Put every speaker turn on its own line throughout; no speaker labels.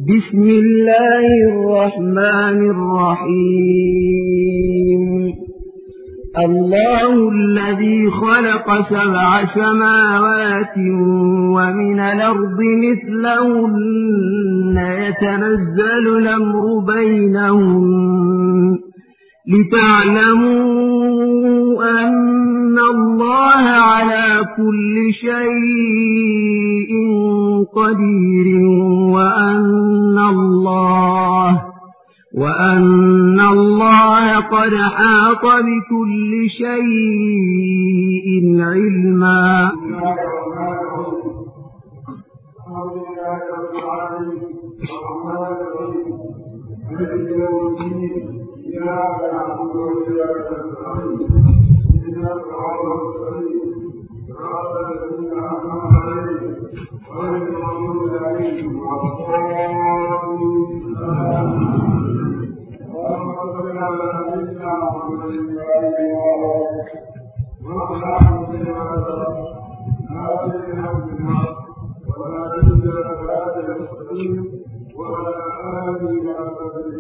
بسم الله الرحمن الرحيم الله الذي خلق سبع سماوات ومن الأرض مثلهن يتنزل الأمر بينهم لتعلموا أن الله على كل شيء قدير وأن الله وأن الله قد حاط بكل شيء علما
إياك نعبد وإياك نستعين اهدنا الصراط المستقيم صراط الذين أنعمت عليهم غير المغضوب عليهم ولا الضالين اللهم صل على سيدنا محمد وآله وصحبه وسلم هذه الحمد ولا تجد صراط المستقيم وعلى آله وصحبه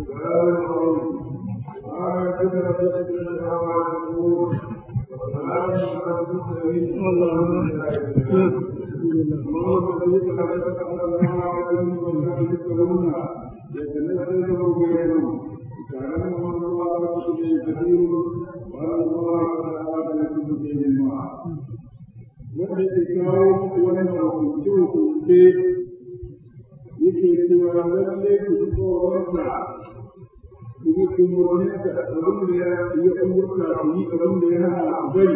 wanda ke kawo wannan hukunce-hukunce yake cewa lalle ku ji tsoronsa ku yi umarninsa abin da ya yi umurta ku yi abin da ya hana ku bari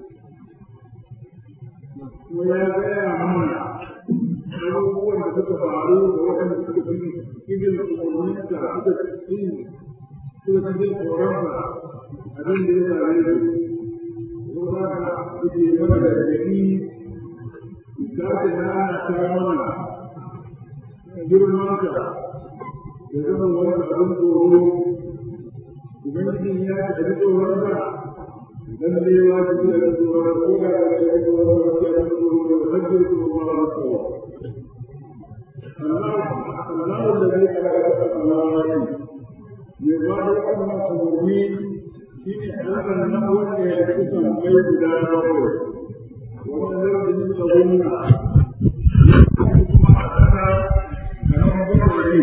kuma ya gaya mana abubuwan da suka faru da waɗanda suka fi cikin umarninsa suka fi suka fi tsoronsa abin da ya same su ko za ka kuke mana da gari za ka nana ta mana girmanka da zama wani abin tsoro ubangiji ya ci da tsoronka dan da yawa da ji da tsoron ko da da da tsoron da ya tsoro da hajjar su ba ba su Allah Allah da zai kara da Allah ne ba da wannan tsoro shi ne Allah na wanda ya kusa mai guda bakwai wannan da ji da wannan kuma a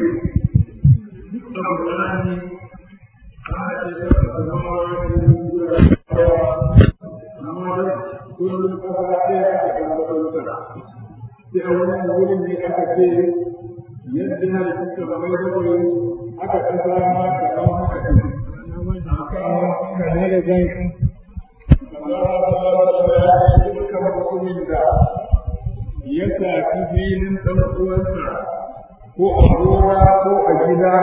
ya sa filin ɗan uwansa ko a gora ko a gida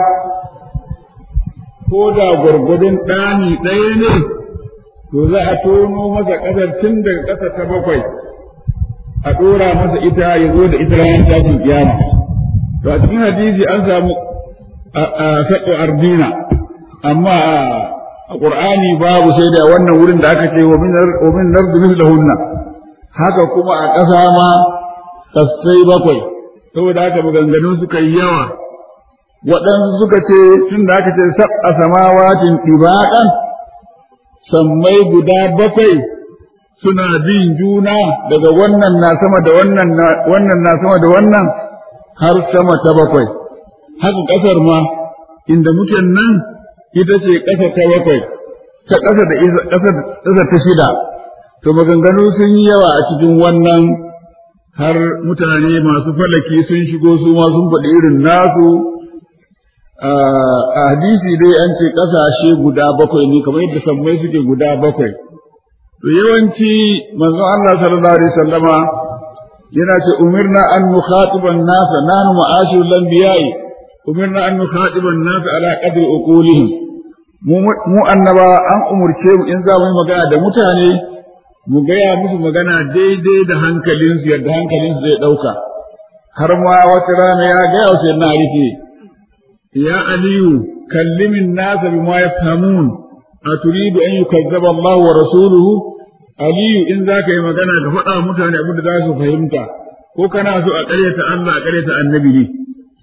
ko da gwargwadon ɗani ɗaya ne to za a tono masa ƙasar tun daga ƙasa ta bakwai a ɗora masa ita ya zo da ita ranar tashin kiyama to a cikin hadisi an samu a saɗo ardina amma a ƙur'ani babu sai da wannan wurin da aka ce wa min nardu mislahunna haka kuma a ƙasa ma kasai bakwai saboda haka maganganun suka yi yawa waɗansu suka ce tun da aka ce sab'a samawatin ɗibaƙan sammai guda bakwai suna bin juna daga wannan na sama da wannan wannan na sama da wannan har sama ta bakwai haka ƙasar ma inda muke nan ita ce ƙasa ta bakwai ta ƙasa da ƙasa ta shida to maganganu sun yi yawa a cikin wannan har mutane masu falaki sun shigo su ma sun faɗi irin nasu a hadisi dai an ce ƙasashe guda bakwai ne kamar yadda sammai suke guda bakwai to yawanci manzon Allah sallallahu alaihi wasallama yana ce umirna an nukhatiban nasa nanu ma'ashirul anbiya'i umirna an nukhatiban nasa ala qadri uqulihim mu annaba an umurce mu in za mu yi magana da mutane mu gaya musu magana daidai da hankalinsu yadda hankalinsu zai ɗauka har ma wata rana ya gaya wa sayyidina Ali ya aliyu kallimin nasa bima yafhamun aturidu an yukazzaba Allah wa rasuluhu aliyu in za ka yi magana ka faɗa mutane abin da za su fahimta ko kana so a ƙaryata Allah a ƙaryata annabi ne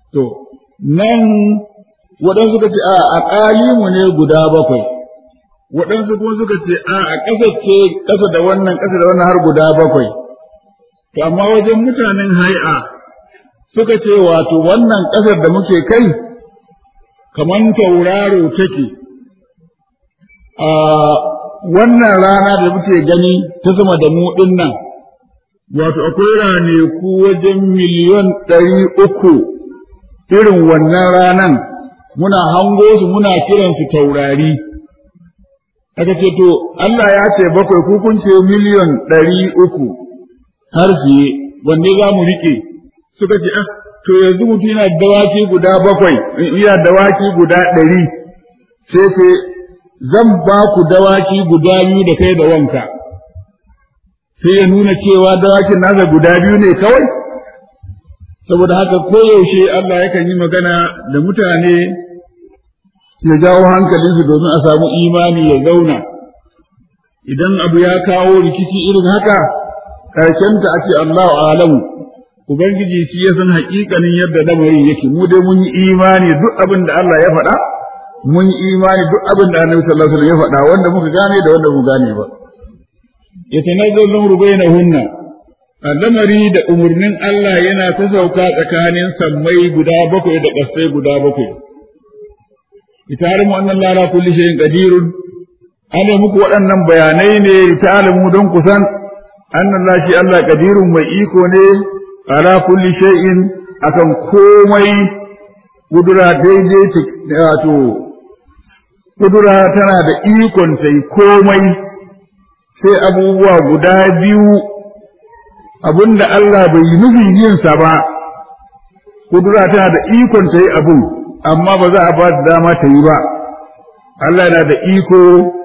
to nan waɗansu suka ce a aqalimu ne guda bakwai waɗansu kuma suka ce a a ƙasa ce ƙasa da wannan ƙasa da wannan har guda bakwai to amma wajen mutanen hai'a suka ce wato wannan ƙasar da muke kai kamar tauraro take a wannan rana da muke gani ta sama da mu ɗin nan wato akwai raneku wajen miliyon ɗari uku irin wannan ranan muna hango su muna kiransu taurari aka ce to Allah ya ce bakwai ku kun ce miliyon ɗari uku har fiye wanne za mu riƙe suka ce ah to yanzu mutum yana dawaki guda bakwai yana dawaki guda ɗari sai ce zan ba ku dawaki guda biyu da kai da wanka sai ya nuna cewa dawakin nasa guda biyu ne kawai saboda haka koyaushe Allah yakan yi magana da mutane ya jawo hankalinsu domin a samu imani ya zauna idan abu ya kawo rikici irin haka ƙarshenta a ce Allahu alamu Ubangiji shi ya san haƙiƙanin yadda lamarin yake mu dai mun yi imani duk abin da Allah ya faɗa mun yi imani duk abin da Annabi sallallahu alaihi wasallam ya faɗa wanda muka gane da wanda mu gane ba yatanazzalu amru bainahunna lamari da umurnin Allah yana ta sauka tsakanin sammai guda bakwai da ƙasai guda bakwai itarimu annan lara kulli shay'in qadirun ana muku waɗannan bayanai ne italimu don kusan annan lashi Allah qadirun mai iko ne ala kulli shay'in akan komai kudura daidai wato kudura tana da ikon sai komai sai abubuwa guda biyu abinda Allah bai yi nufin yinsa ba kudura tana da ikon ta yi abun amma ba za a ba da dama ta yi ba Allah yana da iko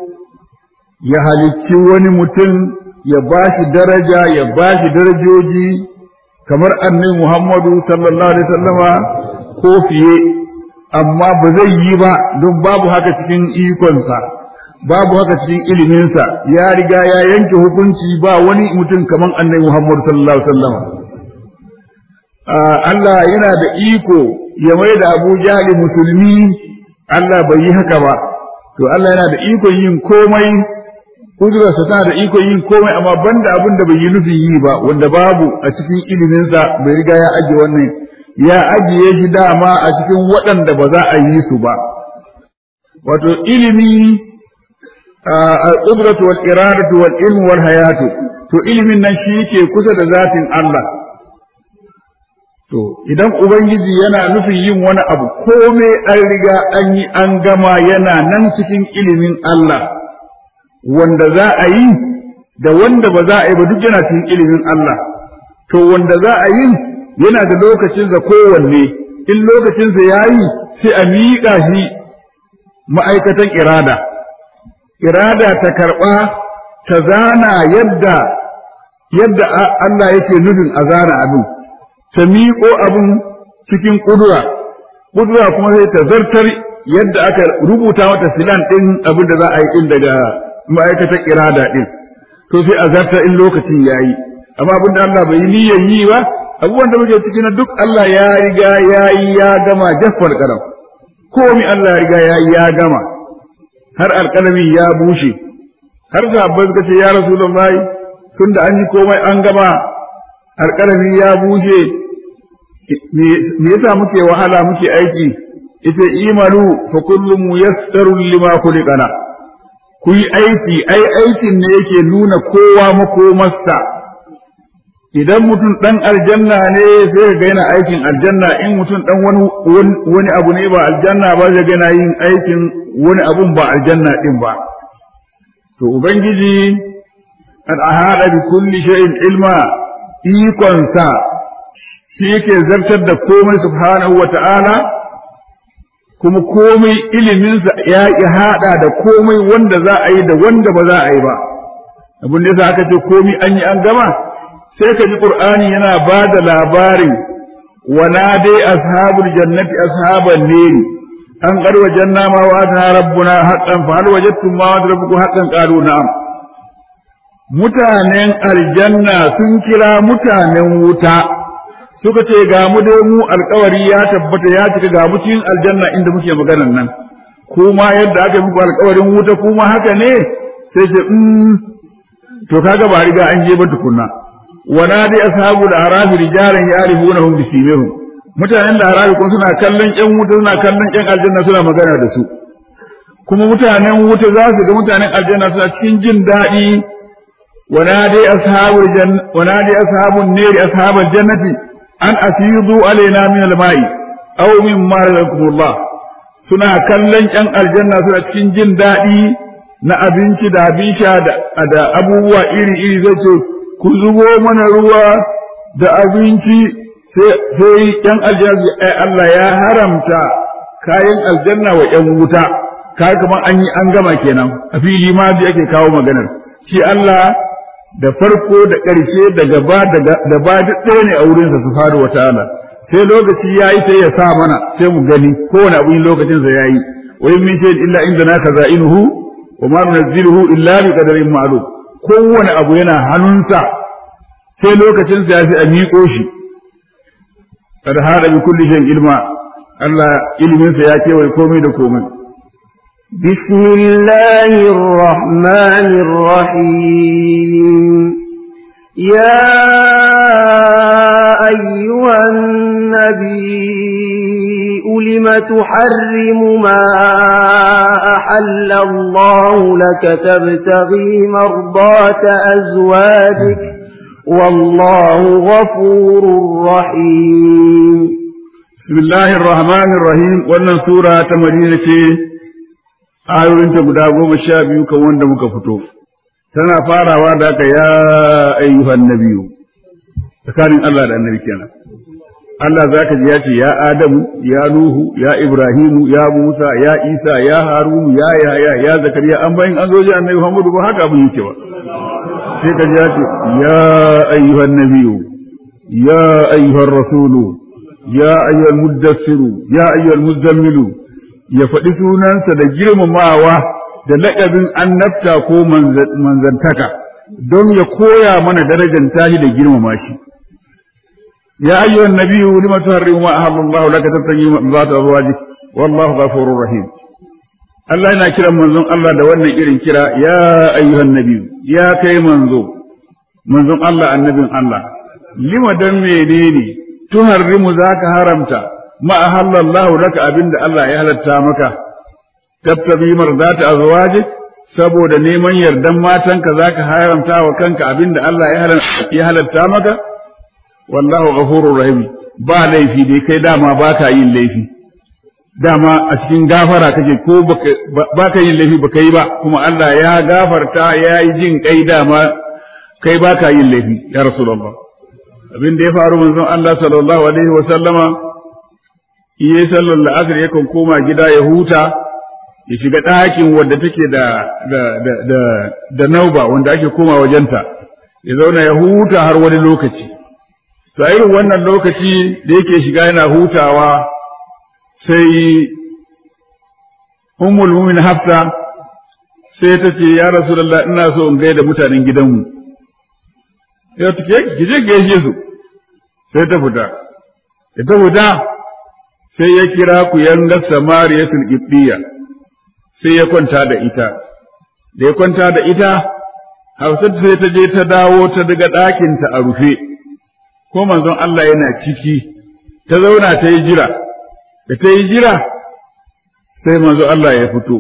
ya halicci wani mutum ya ba shi daraja ya ba shi darajoji kamar annabi Muhammadu sallallahu alaihi wasallama ko fiye amma ba zai yi ba don babu haka cikin ikonsa babu haka cikin iliminsa ya riga ya yanke hukunci ba wani mutum kamar annabi Muhammadu sallallahu alaihi wasallama Allah yana da iko ya mai da Abu Jahli musulmi Allah bai yi haka ba to Allah yana da ikon yin komai kudurarsa tana da ikon yin komai amma banda abin da bai yi nufin yi ba wanda babu a cikin iliminsa bai riga ya ajiye wannan ya ajiye shi dama a cikin waɗanda ba za a yi su ba wato ilimi al-qudratu wal iradatu wal ilmu wal hayatu to ilimin nan shi yake kusa da zatin Allah to idan ubangiji yana nufin yin wani abu komai an riga an yi an gama yana nan cikin ilimin Allah wanda za a yi da wanda ba za a yi ba duk yana cikin ilimin Allah to wanda za a yi yana da lokacinsa kowanne in lokacinsa ya yi sai a miƙa shi ma'aikatan irada irada ta karɓa ta zana yadda yadda Allah yake nufin a zana abin ta miƙo abin cikin ƙudura ƙudura kuma sai ta zartar yadda aka rubuta mata filan ɗin abin da za a yi ɗin daga ma'aikatar irada ɗin to sai a zartar in lokacin ya yi amma abin da Allah bai yi niyyar yi ba abubuwan da muke ciki na duk Allah ya riga ya yi ya gama jaffar karam komi Allah ya riga ya yi ya gama har alƙalami ya bushe har sahabbai suka ce ya rasulullahi tunda an yi komai an gama alƙalami ya bushe me yasa muke wahala muke aiki ita imalu fa kullum muyassarun lima khuliqana ku yi aiki ai aikin ne yake nuna kowa makomarsa idan mutum ɗan aljanna ne sai ga yana aikin aljanna in mutum ɗan wani wani abu ne ba aljanna ba zai ga yana yin aikin wani abun ba aljanna ɗin ba to ubangiji an ahada bi kulli shay'in ilma ikonsa shi yake zartar da komai subhanahu wa ta'ala kuma komai iliminsa ya haɗa da komai wanda za a yi da wanda ba za a yi ba abin da yasa aka ce komai an yi an gama sai ka ji qur'ani yana ba da labarin wana dai ashabul jannati ashaban neri an qad wajanna ma wa'adna rabbuna haqqan fa hal wajadtum ma wa'ada rabbukum haqqan qalu na'am mutanen aljanna sun kira mutanen wuta suka ce ga mu dai mu alkawari ya tabbata ya cika ga mu cikin aljanna inda muke maganan nan kuma yadda aka yi muku alkawarin wuta kuma haka ne sai ce mm to kaga ba riga an je ba tukunna wana dai ashabu da arafi rijalan yarihunahum bisimihum mutanen da arafi kun suna kallon ƴan wuta suna kallon ƴan aljanna suna magana da su kuma mutanen wuta za su ga mutanen aljanna suna cikin jin daɗi wana dai ashabul janna wana dai ashabun nari ashabul jannati an afidu alaina min alma'i aw mimma razaqakumullah suna kallon ƴan aljanna suna cikin jin daɗi na abinci da abin sha da abubuwa iri-iri zai ce ku zubo mana ruwa da abinci sai ƴan aljanna ai Allah ya haramta kayan aljanna wa ƴan wuta kaga kamar an yi an gama kenan a fili ma da yake kawo maganar shi Allah da farko da ƙarshe da gaba da ba duk ɗaya ne a wurinsa subhanahu wataala sai lokaci yayi sai ya sa mana sai mu gani kowane abu lokacin sa yayi wa in min shay'in illa indana khaza'inuhu wa ma nunzilu illa bi qadarin ma'lum kowane abu yana hannunsa sai lokacin sa ya fi a miƙo shi kada hada bi kulli shay'in ilma Allah ilimin sa ya kewaye komai da komai
بسم الله الرحمن الرحيم يا أيها النبي لم تحرم ما أحل الله لك تبتغي مرضات أزواجك والله غفور رحيم
بسم الله الرحمن الرحيم wannan sura ta Madina ce ayoyinta guda goma sha biyu kan wanda muka fito tana farawa da aka ya ayyuhan nabiyu tsakanin Allah da annabi kenan Allah za ka ji ya ce ya Adamu ya Nuhu ya Ibrahimu ya Musa ya Isa ya Harunu ya Yahya ya Zakariya an bayin an zo ji annabi Muhammadu ba haka abin yake ba sai ka ji ya ce ya ayyuhan nabiyu ya ayyuhan rasulu ya ayyuhal muddassiru ya ayyuhal muzammilu ya faɗi sunansa da girmamawa da laƙabin annabta ko manzantaka don ya koya mana darajar tashi da girmama shi ya ayyuhan nabiyyu lima tuharrimu ma ahallallahu laka tattaqi ma azwajik wallahu ghafurur rahim Allah yana kiran manzon Allah da wannan irin kira ya ayyuhan nabiyyu ya kai manzo manzon Allah annabin Allah lima dan menene tuharrimu zaka haramta ma ahallallahu laka abinda Allah ya halatta maka tabtabi marzata azwajik saboda neman yardan matanka zaka haramta wa kanka abinda Allah ya halatta maka wallahu ghafurur rahim ba laifi dai kai dama baka yin laifi dama a cikin gafara kake ko baka yin laifi baka yi ba kuma Allah ya gafarta ya yi jin kai dama kai baka yin laifi ya rasulullah abin da ya faru manzon Allah sallallahu alaihi wa sallama iya sallar la'asar yakan koma gida ya huta ya shiga ɗakin wadda take da da da da, da nauba wanda ake koma wajenta ya zauna ya huta har wani lokaci to irin wannan lokaci da yake shiga yana hutawa sai ummul mu'min hafsa sai ta ce ya rasulullah ina so in gaida mutanen gidanmu ya take ki je gaishe su sai ta fita da ta fita sai ya kira ku yanga samariyatul qibtiyya sai ya kwanta da ita da ya kwanta da ita Hafsat sai ta je ta dawo ta daga ɗakinta a rufe ko manzon Allah yana ciki ta zauna ta yi jira da ta yi jira sai manzon Allah ya fito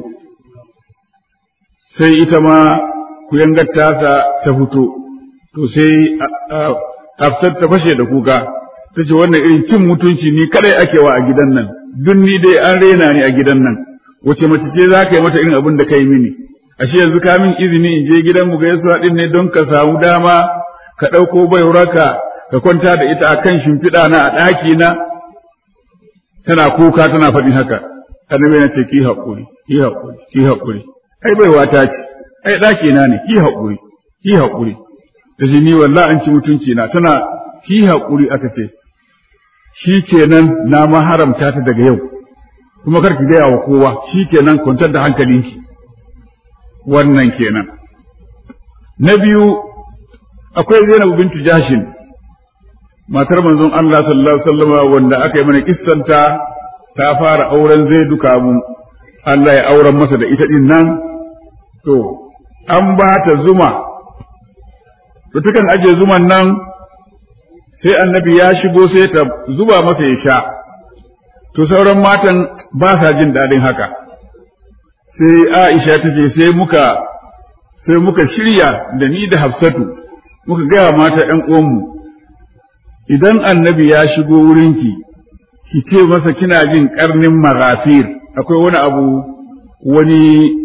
sai ita ma ku tasa ta fito to sai Hafsat ta fashe da kuka ta ce wannan irin cin mutunci ni kadai ake wa a gidan nan duk ni dai an rena ni a gidan nan wace mace ce za ka yi mata irin abin da ka yi mini ashe yanzu ka min izini in je gidan mu gaisuwa din ne don ka samu dama ka ɗauko baiwarka ka kwanta da ita a kan shimfiɗa na a ɗaki na tana kuka tana faɗin haka annabi na ce ki haƙuri ki haƙuri ki haƙuri ai baiwa ta ce ai ɗaki na ne ki haƙuri ki haƙuri ta ce ni wallahi an ci mutunci na tana ki haƙuri aka ce shi kenan na ma haramta ta daga yau kuma kar ki gaya wa kowa shi kenan kwantar da hankalinki wannan kenan na biyu akwai Zainab bintu Jashin matar manzon Allah sallallahu alaihi wasallam wanda aka yi mana kissanta ta fara auren zai duka mu Allah ya auren masa da ita din nan to an ba ta zuma to tukan aje zuman nan sai annabi ya shigo sai ta zuba masa ya sha to sauran matan ba sa jin daɗin haka sai Aisha ta ce sai muka sai muka shirya da ni da Hafsatu muka gaya mata ‘yan uwanmu idan annabi ya shigo wurinki ki ce masa kina jin karnin maghafir akwai wani abu wani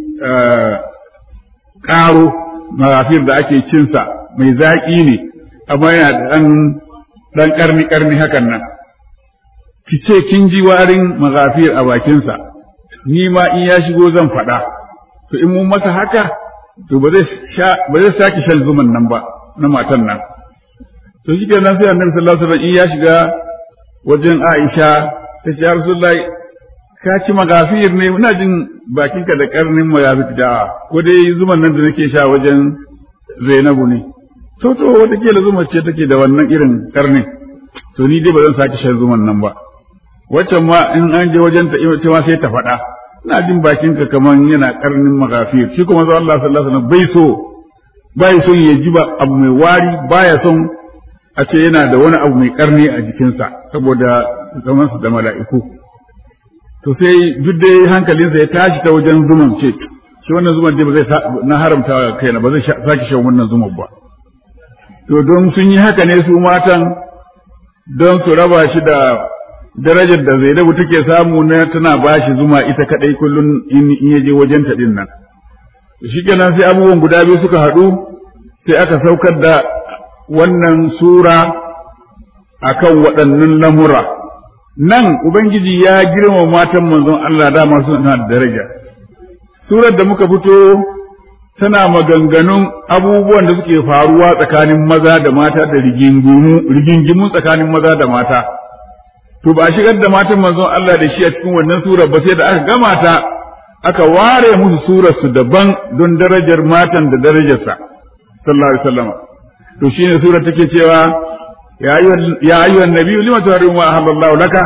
ƙaro maghafir da ake cinsa mai zaƙi ne amma yana da ɗan ƙarni ƙarni hakan nan ki ce kin ji warin maghafir a bakinsa ni ma in ya shigo zan faɗa to in mun masa haka to ba zai sake shan zuman nan ba na matan nan to shi kenan sai annabi sallallahu alaihi wasallam in ya shiga wajen Aisha ta ce ya Rasulullahi ka ci magafir ne ina jin bakinka da karnin magafir da ko dai zuman nan da nake sha wajen Zainabu ne to to wata kila zuma ce take da wannan irin karnin to ni dai ba zan sake shan zuman nan ba waccan ma in an je wajen ta ita ma sai ta faɗa ina jin bakinka kaman yana karnin magafir shi kuma Allah sallallahu alaihi wasallam bai so bai son ya ji ba abu mai wari baya son a ce yana da wani abu mai karni a jikinsa saboda zamansu da mala'iku to sai duk dai hankalinsa ya tashi ta wajen zuman ce shi wannan zuman dai ba zai na haramta kaina ba zai sake shan wannan zuman ba to don sun yi haka ne su matan don su raba shi da darajar da Zainabu take samu na tana bashi zuma ita kadai kullun in ya je wajen ta din nan shikenan sai abubuwan guda biyu suka haɗu sai aka saukar da wannan sura akan waɗannan lamura nan ubangiji ya girma matan manzon Allah dama suna da daraja surar da muka fito tana maganganun abubuwan da suke faruwa tsakanin maza da mata da rigingimu tsakanin maza da mata to ba a shigar da matan manzon Allah da shi a cikin wannan surar ba sai da aka gama ta aka ware musu surar su daban don darajar matan da darajarsa sallallahu alaihi wasallam to shine surar take cewa ya ayyuhan ya ayyuhan nabiyyu lima tuharimu ma ahallallahu laka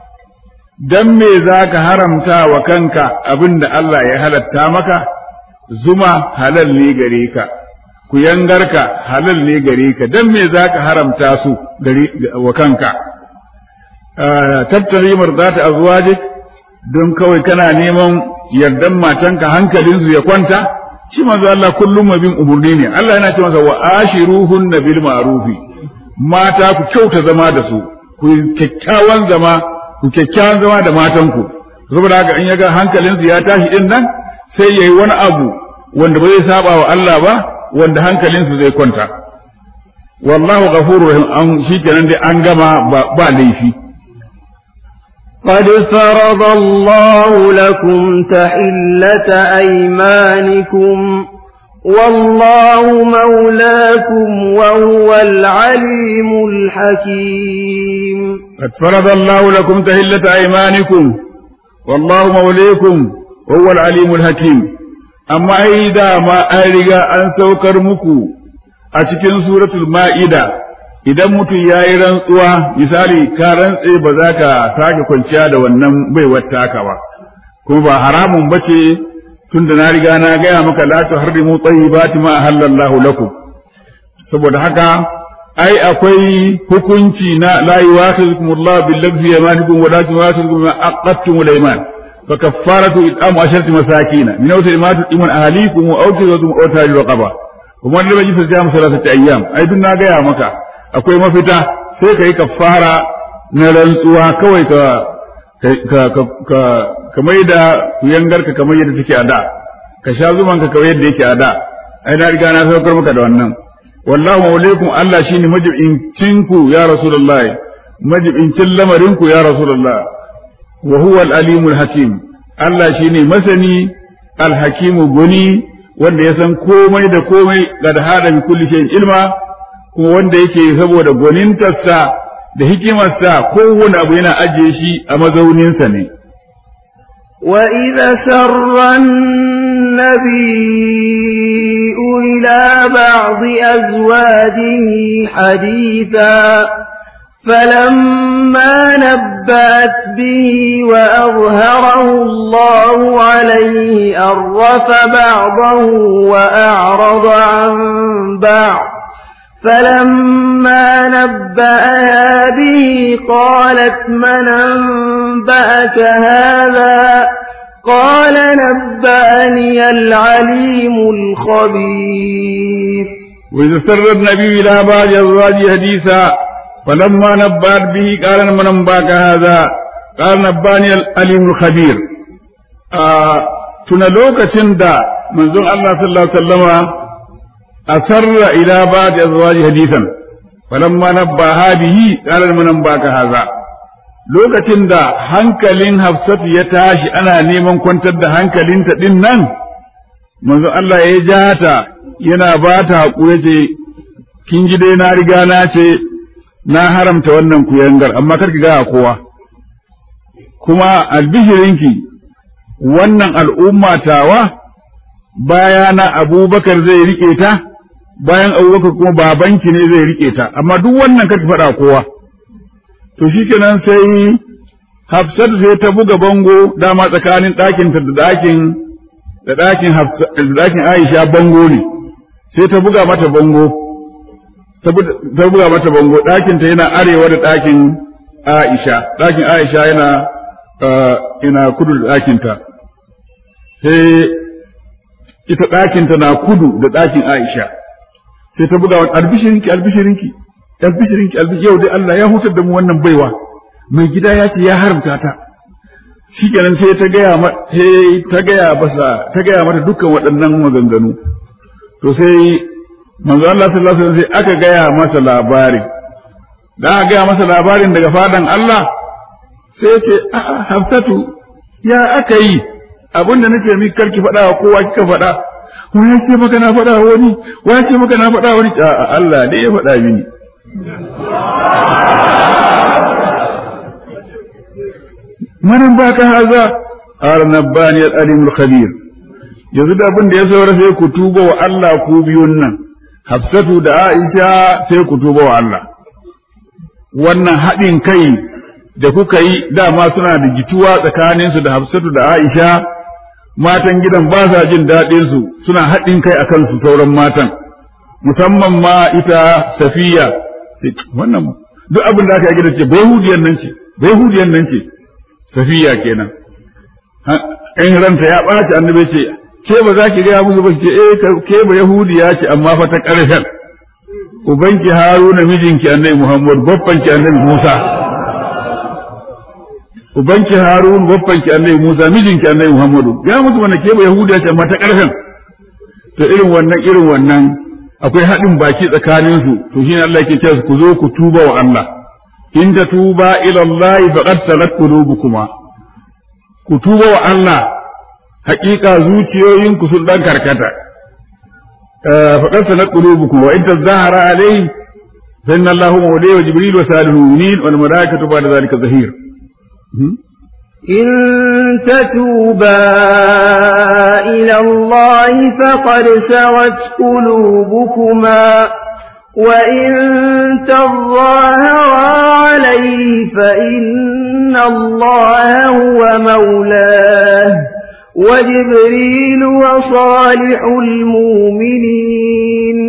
dan me zaka haramta wa kanka abinda Allah ya halatta maka zuma halal ne gare ka ku yangarka halal ne gare ka dan me zaka haramta su gare wa kanka tattari mardata azwajik don kawai kana neman yardan matanka hankalinsu ya kwanta shi manzo Allah kullum mabin umurni ne Allah yana ce masa wa ashiruhunna bil ma'rufi mata ku kyauta zama da su ku kyakkyawan zama ku kyakkyawan zama da matanku saboda haka in yaga hankalinsu ya tashi din nan sai yayi wani abu wanda ba zai saba wa Allah ba wanda hankalinsu zai kwanta wallahu ghafurur rahim an shikenan dai an gama ba laifi
قد فرض الله لكم تحلة أيمانكم والله مولاكم وهو العليم الحكيم
قد فرض الله لكم تحلة أيمانكم والله موليكم وهو العليم الحكيم أما إذا ما أرجع أن سوكر مكو أتكن سورة المائدة idan mutum ya yi rantsuwa misali ka rantse ba za ka sake kwanciya da wannan baiwar taka ba kuma ba haramun ba ce tun da na riga na gaya maka la tuharrimu tayyibati ma ahallallahu lakum saboda haka ai akwai hukunci na la yuwakhizukum Allah bil lagwi yamanikum wa lakin yuwakhizukum ma aqadtum al iman fa kaffaratu it'amu asharati masakin min awsal ma tu'imun ahlikum wa awkizukum aw tajru raqaba kuma ne bai fita mu salatati ayyam ai dun na gaya maka akwai mafita sai ka yi kafara na rantsuwa kawai ka ka ka ka mai da kuyangarka kamar yadda take a da ka sha zuman ka kamar yadda yake a da ai na riga na saukar maka da wannan wallahu maulaykum Allah shine majibincin ku ya rasulullah majibincin lamarin ku ya rasulullah wa huwa al-alimul hakim Allah shine masani al-hakimu guni wanda ya san komai da komai da hada bi kulli shay'in ilma kuma wanda yake saboda gwanintarsa da hikimarsa kowane abu yana ajiye shi a mazauninsa ne.
وإذا سر النبي إلى بعض أزواجه حديثا فلما نبأت به وأظهره الله عليه أرف بعضه وأعرض عن بعض فلما نبأها به قالت من أنبأك هذا قال نبأني العليم الخبير
وإذا سر النبي إلى بعض أزواجه حديثا فلما نبأت به قال من أنباك هذا قال نباني العليم الخبير آه تنلوك تندى منزون الله صلى الله عليه وسلم أسر إلى بعض أزواجه حديثا فلما نبأها به قال من أنباك هذا lokacin da hankalin Hafsatu ya tashi ana neman kwantar da hankalinta din nan manzo Allah ya ja ta yana ba ta haƙuri ce kin ji dai na riga na ce na haramta wannan kuyangar amma kar ki gaya kowa kuma albishirinki wannan al'umma tawa bayana abubakar zai rike ta bayan abubakar kuma babanki ne zai rike ta amma duk wannan kar ki faɗa kowa to shikenan sai Hafsat sai ta buga bango dama tsakanin ɗakinta da ɗakin da ɗakin da ɗakin Aisha bango ne sai ta buga mata bango ta buga mata bango ɗakinta yana arewa da ɗakin Aisha ɗakin Aisha yana yana kudu da ɗakinta sai ita ɗakinta na kudu da ɗakin Aisha sai ta buga wani albishirinki albishirinki albishirinki albishirinki yau dai Allah ya hutar da mu wannan baiwa mai gida ya ce ya haramta ta shikenan sai ta gaya sai ta gaya masa ta gaya mata dukkan waɗannan maganganu to sai manzo Allah sallallahu alaihi wasallam sai aka gaya masa labarin da aka gaya masa labarin daga fadan Allah sai ya ce a'a Hafsatu ya aka yi abinda nake mi karki faɗa wa kowa kika faɗa wani ya ce maka na faɗa wani wani ya ce maka na faɗa wani a'a Allah ne ya faɗa mini manan baka haza qala nabbani al-alim al-khabir yanzu da abin da ya saura sai ku tuba wa Allah ku biyun nan Hafsatu da Aisha sai ku tuba wa Allah wannan haɗin kai da kuka yi dama suna da jituwa tsakaninsu da Hafsatu da Aisha matan gidan ba sa jin daɗin su suna haɗin kai akan su sauran matan musamman ma ita Safiya wannan duk abin da aka yi gidan ce bai hudiyan nan ce bai hudiyan nan ce safiya kenan in ranta ya ɓaci annabi ce ke ba za ki gaya musu ba ce eh ke ba yahudiya ce amma fa ta ƙarshen ubanki haruna mijinki annabi muhammad babbanki annabi musa ubanki harun babbanki annabi musa mijinki annabi muhammadu ya musu wannan ke ba yahudiya ce amma ta ƙarshen to irin wannan irin wannan akwai haɗin baki tsakaninsu to shine Allah yake cewa ku zo ku tuba wa Allah in ta tuba ila Allah faqad salat qulubukuma ku tuba wa Allah haƙiƙa zuciyoyinku sun dan karkata faqad salat qulubukum wa in tazahara alayhi fa inna Allahu mawliyu wa jibril wa salihul mu'minin wal malaikatu ba'da dhalika zahir
إن تتوبا إلى الله فقد سوت قلوبكما وإن تظاهرا عليه فإن الله هو مولاه وجبريل وصالح المؤمنين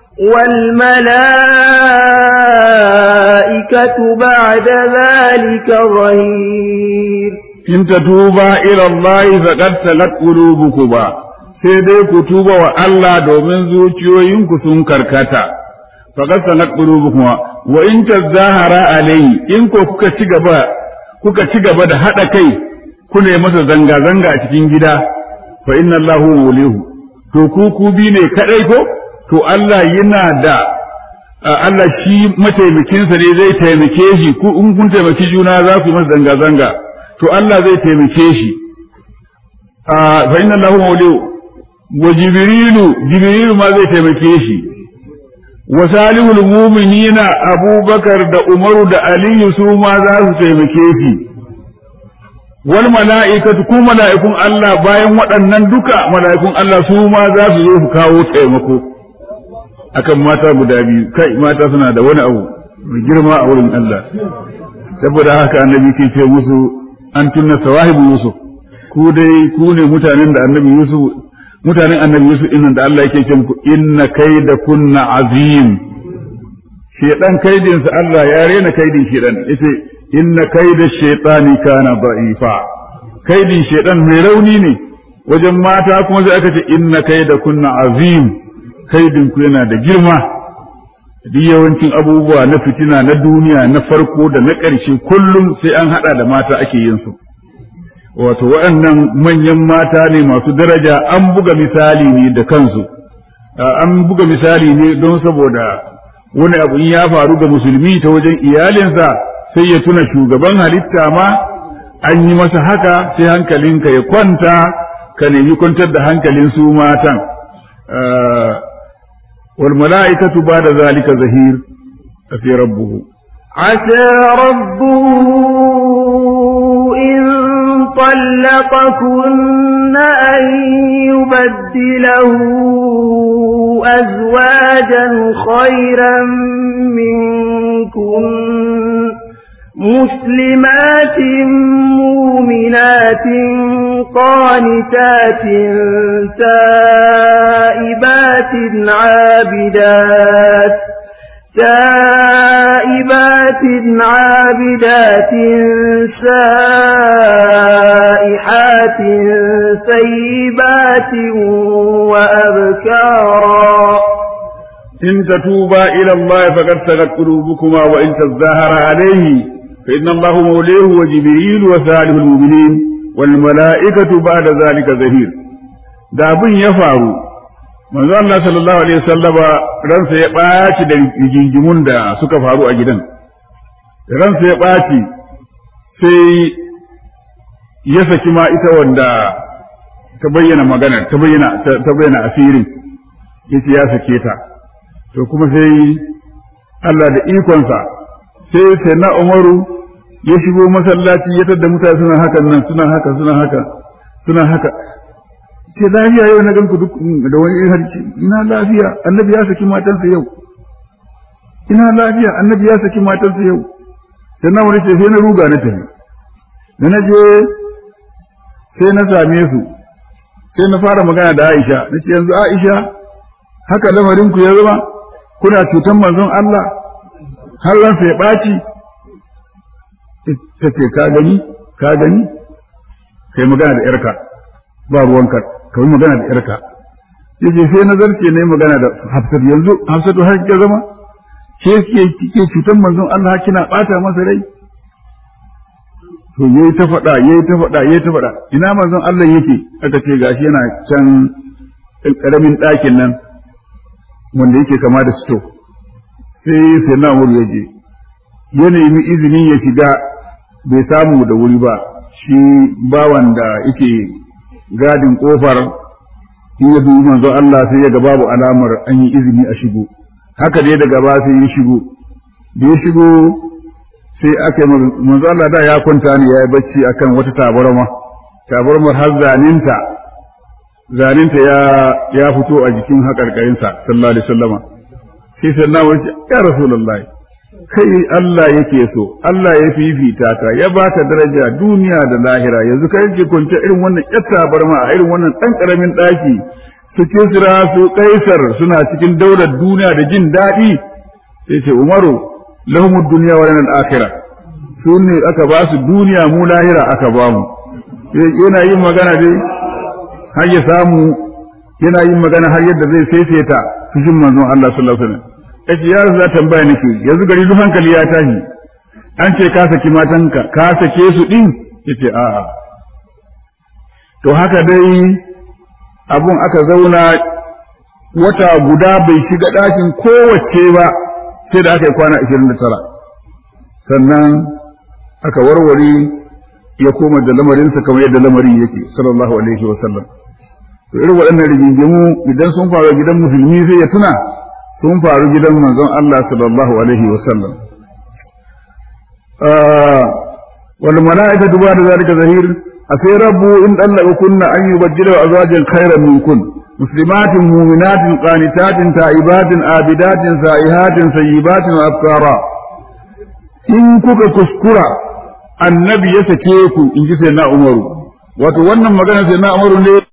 والملائكة بعد ذلك ظهير
إن تتوبا إلى الله فقد سلت قلوبكما sai dai ku tuba wa Allah domin zuciyoyinku sun karkata faqad sanat qulubukum wa in tazahara alayhi in ko kuka ci gaba kuka ci gaba da hada kai kuna masa zanga zanga a cikin gida fa inna Allahu walihu to ku ku bi ne kadai ko to Allah yana da Allah shi mataimakinsa ne zai taimake shi ku in kun taimaki juna za ku yi masa zanga zanga to Allah zai taimake shi fa inna Allahu walihu wa jibrilu jibrilu ma zai taimake shi wa salihul mu'minina abubakar da umaru da aliyu su ma za su taimake shi wal mala'ikatu ku mala'ikun Allah bayan waɗannan duka mala'ikun Allah su ma za su zo su kawo taimako akan mata guda biyu kai mata suna da wani abu mai girma a wurin Allah saboda haka annabi ke ce musu an tunna sawahibu yusuf ku dai ku ne mutanen da annabi yusuf mutanen annabi yusuf din da Allah yake ce muku inna kaida kunna azim shedan kaidin sa Allah ya rena kaidin shedan yace inna kaida shaytani kana da'ifa kaidin shedan mai rauni ne wajen mata kuma sai aka ce inna kaida kunna azim kaidin ku yana da girma duk yawancin abubuwa na fitina na duniya na farko da na ƙarshe kullum sai an haɗa da mata ake yin su wato waɗannan manyan mata ne masu daraja an buga misali ne da kansu an buga misali ne don saboda wani abu in ya faru ga musulmi ta wajen iyalinsa sai ya tuna shugaban halitta ma an yi masa haka sai hankalinka ya kwanta ka nemi kwantar da hankalin su matan والملائكة بعد ذلك زهير في ربه
عسى ربه إن طلقكن أن يبدله أزواجا خيرا منكن مسلمات مؤمنات قانتات تائبات عابدات تائبات عابدات سائحات سيبات وأبكارا
إن تتوبا إلى الله فقد سغت قلوبكما وإن تظاهر عليه فإن الله موليه وجبريل وصالح المؤمنين والملائكة بعد ذلك ظهير da abin ya faru manzo Allah sallallahu alaihi wasallama ransa ya ɓaci da rigingimun da suka faru a gidan ransa ya ɓaci sai ya saki ma ita wanda ta bayyana magana ta bayyana ta bayyana asirin yace ya sake ta to kuma sai Allah da ikonsa sai sai na Umaru ya shigo masallaci ya tada mutane suna hakan nan suna haka suna haka suna haka ce lafiya yau na ganku duk da wani irin harki ina lafiya annabi ya saki matansa yau ina lafiya annabi ya saki matansa yau sai na wani ce sai na ruga na tafi da na je sai na same su sai na fara magana da Aisha nace yanzu Aisha haka lamarin ku ya zama kuna cutan manzon Allah har ransa ya ɓaci ta ce ka gani ka gani kai magana da yarka ba ruwanka kai magana da yarka yace sai nazarce ne magana da Hafsat yanzu Hafsatu har ke zama ke ke kike cutan manzon Allah kina bata masa rai to yayi ta faɗa yayi ta faɗa yayi ta faɗa ina manzon Allah yake aka ce gashi yana can ƙaramin ɗakin nan wanda yake kama da sto sai sai na wuri ya je ya nemi izini ya shiga bai samu da wuri ba shi bawan da yake gadin kofar in ya dubi manzo Allah sai ya ga babu alamar an yi izini a shigo haka dai daga ba sai ya shigo da ya shigo sai aka manzo Allah da ya kwanta ne ya yi bacci akan wata tabarma tabarmar har zaninta zaninta ya ya fito a jikin haƙarƙarinsa sallallahu alaihi wasallama sai sai na wuce ya rasulullahi kai Allah yake so Allah ya fifita ta ya baka daraja duniya da lahira yanzu kai ke kwance irin wannan yatta barma a irin wannan dan karamin daki su kisra su kaisar suna cikin daular duniya da jin daɗi sai ce umaru lahumud dunya wa lana al-akhirah su ne aka ba su duniya mu lahira aka ba mu yana yin magana dai har ya samu yana yin magana har yadda zai saisaita fushin manzon Allah sallallahu alaihi wasallam yace ya rasu tambaya nake yanzu gari duk hankali ya tashi an ce ka saki matanka ka sake su din yace a'a to haka dai abun aka zauna wata guda bai shiga ɗakin kowace ba sai da aka yi kwana 29 sannan aka warware ya koma da lamarinsa kamar yadda lamarin yake sallallahu alaihi wa sallam to irin waɗannan rigingimu idan sun faru gidan musulmi sai ya tuna sun faru gidan manzon Allah sallallahu alaihi wa sallam wal mala'ikatu ba'da zalika zahir asai rabbu in dallaka kunna an yubaddilu azwajan khairan minkun muslimatin mu'minatin qanitatin ta'ibatin abidatin sa'ihatin sayyibatin wa abkara in kuka kuskura annabi ya sake ku in ji sai na umaru wato wannan magana sai na umaru ne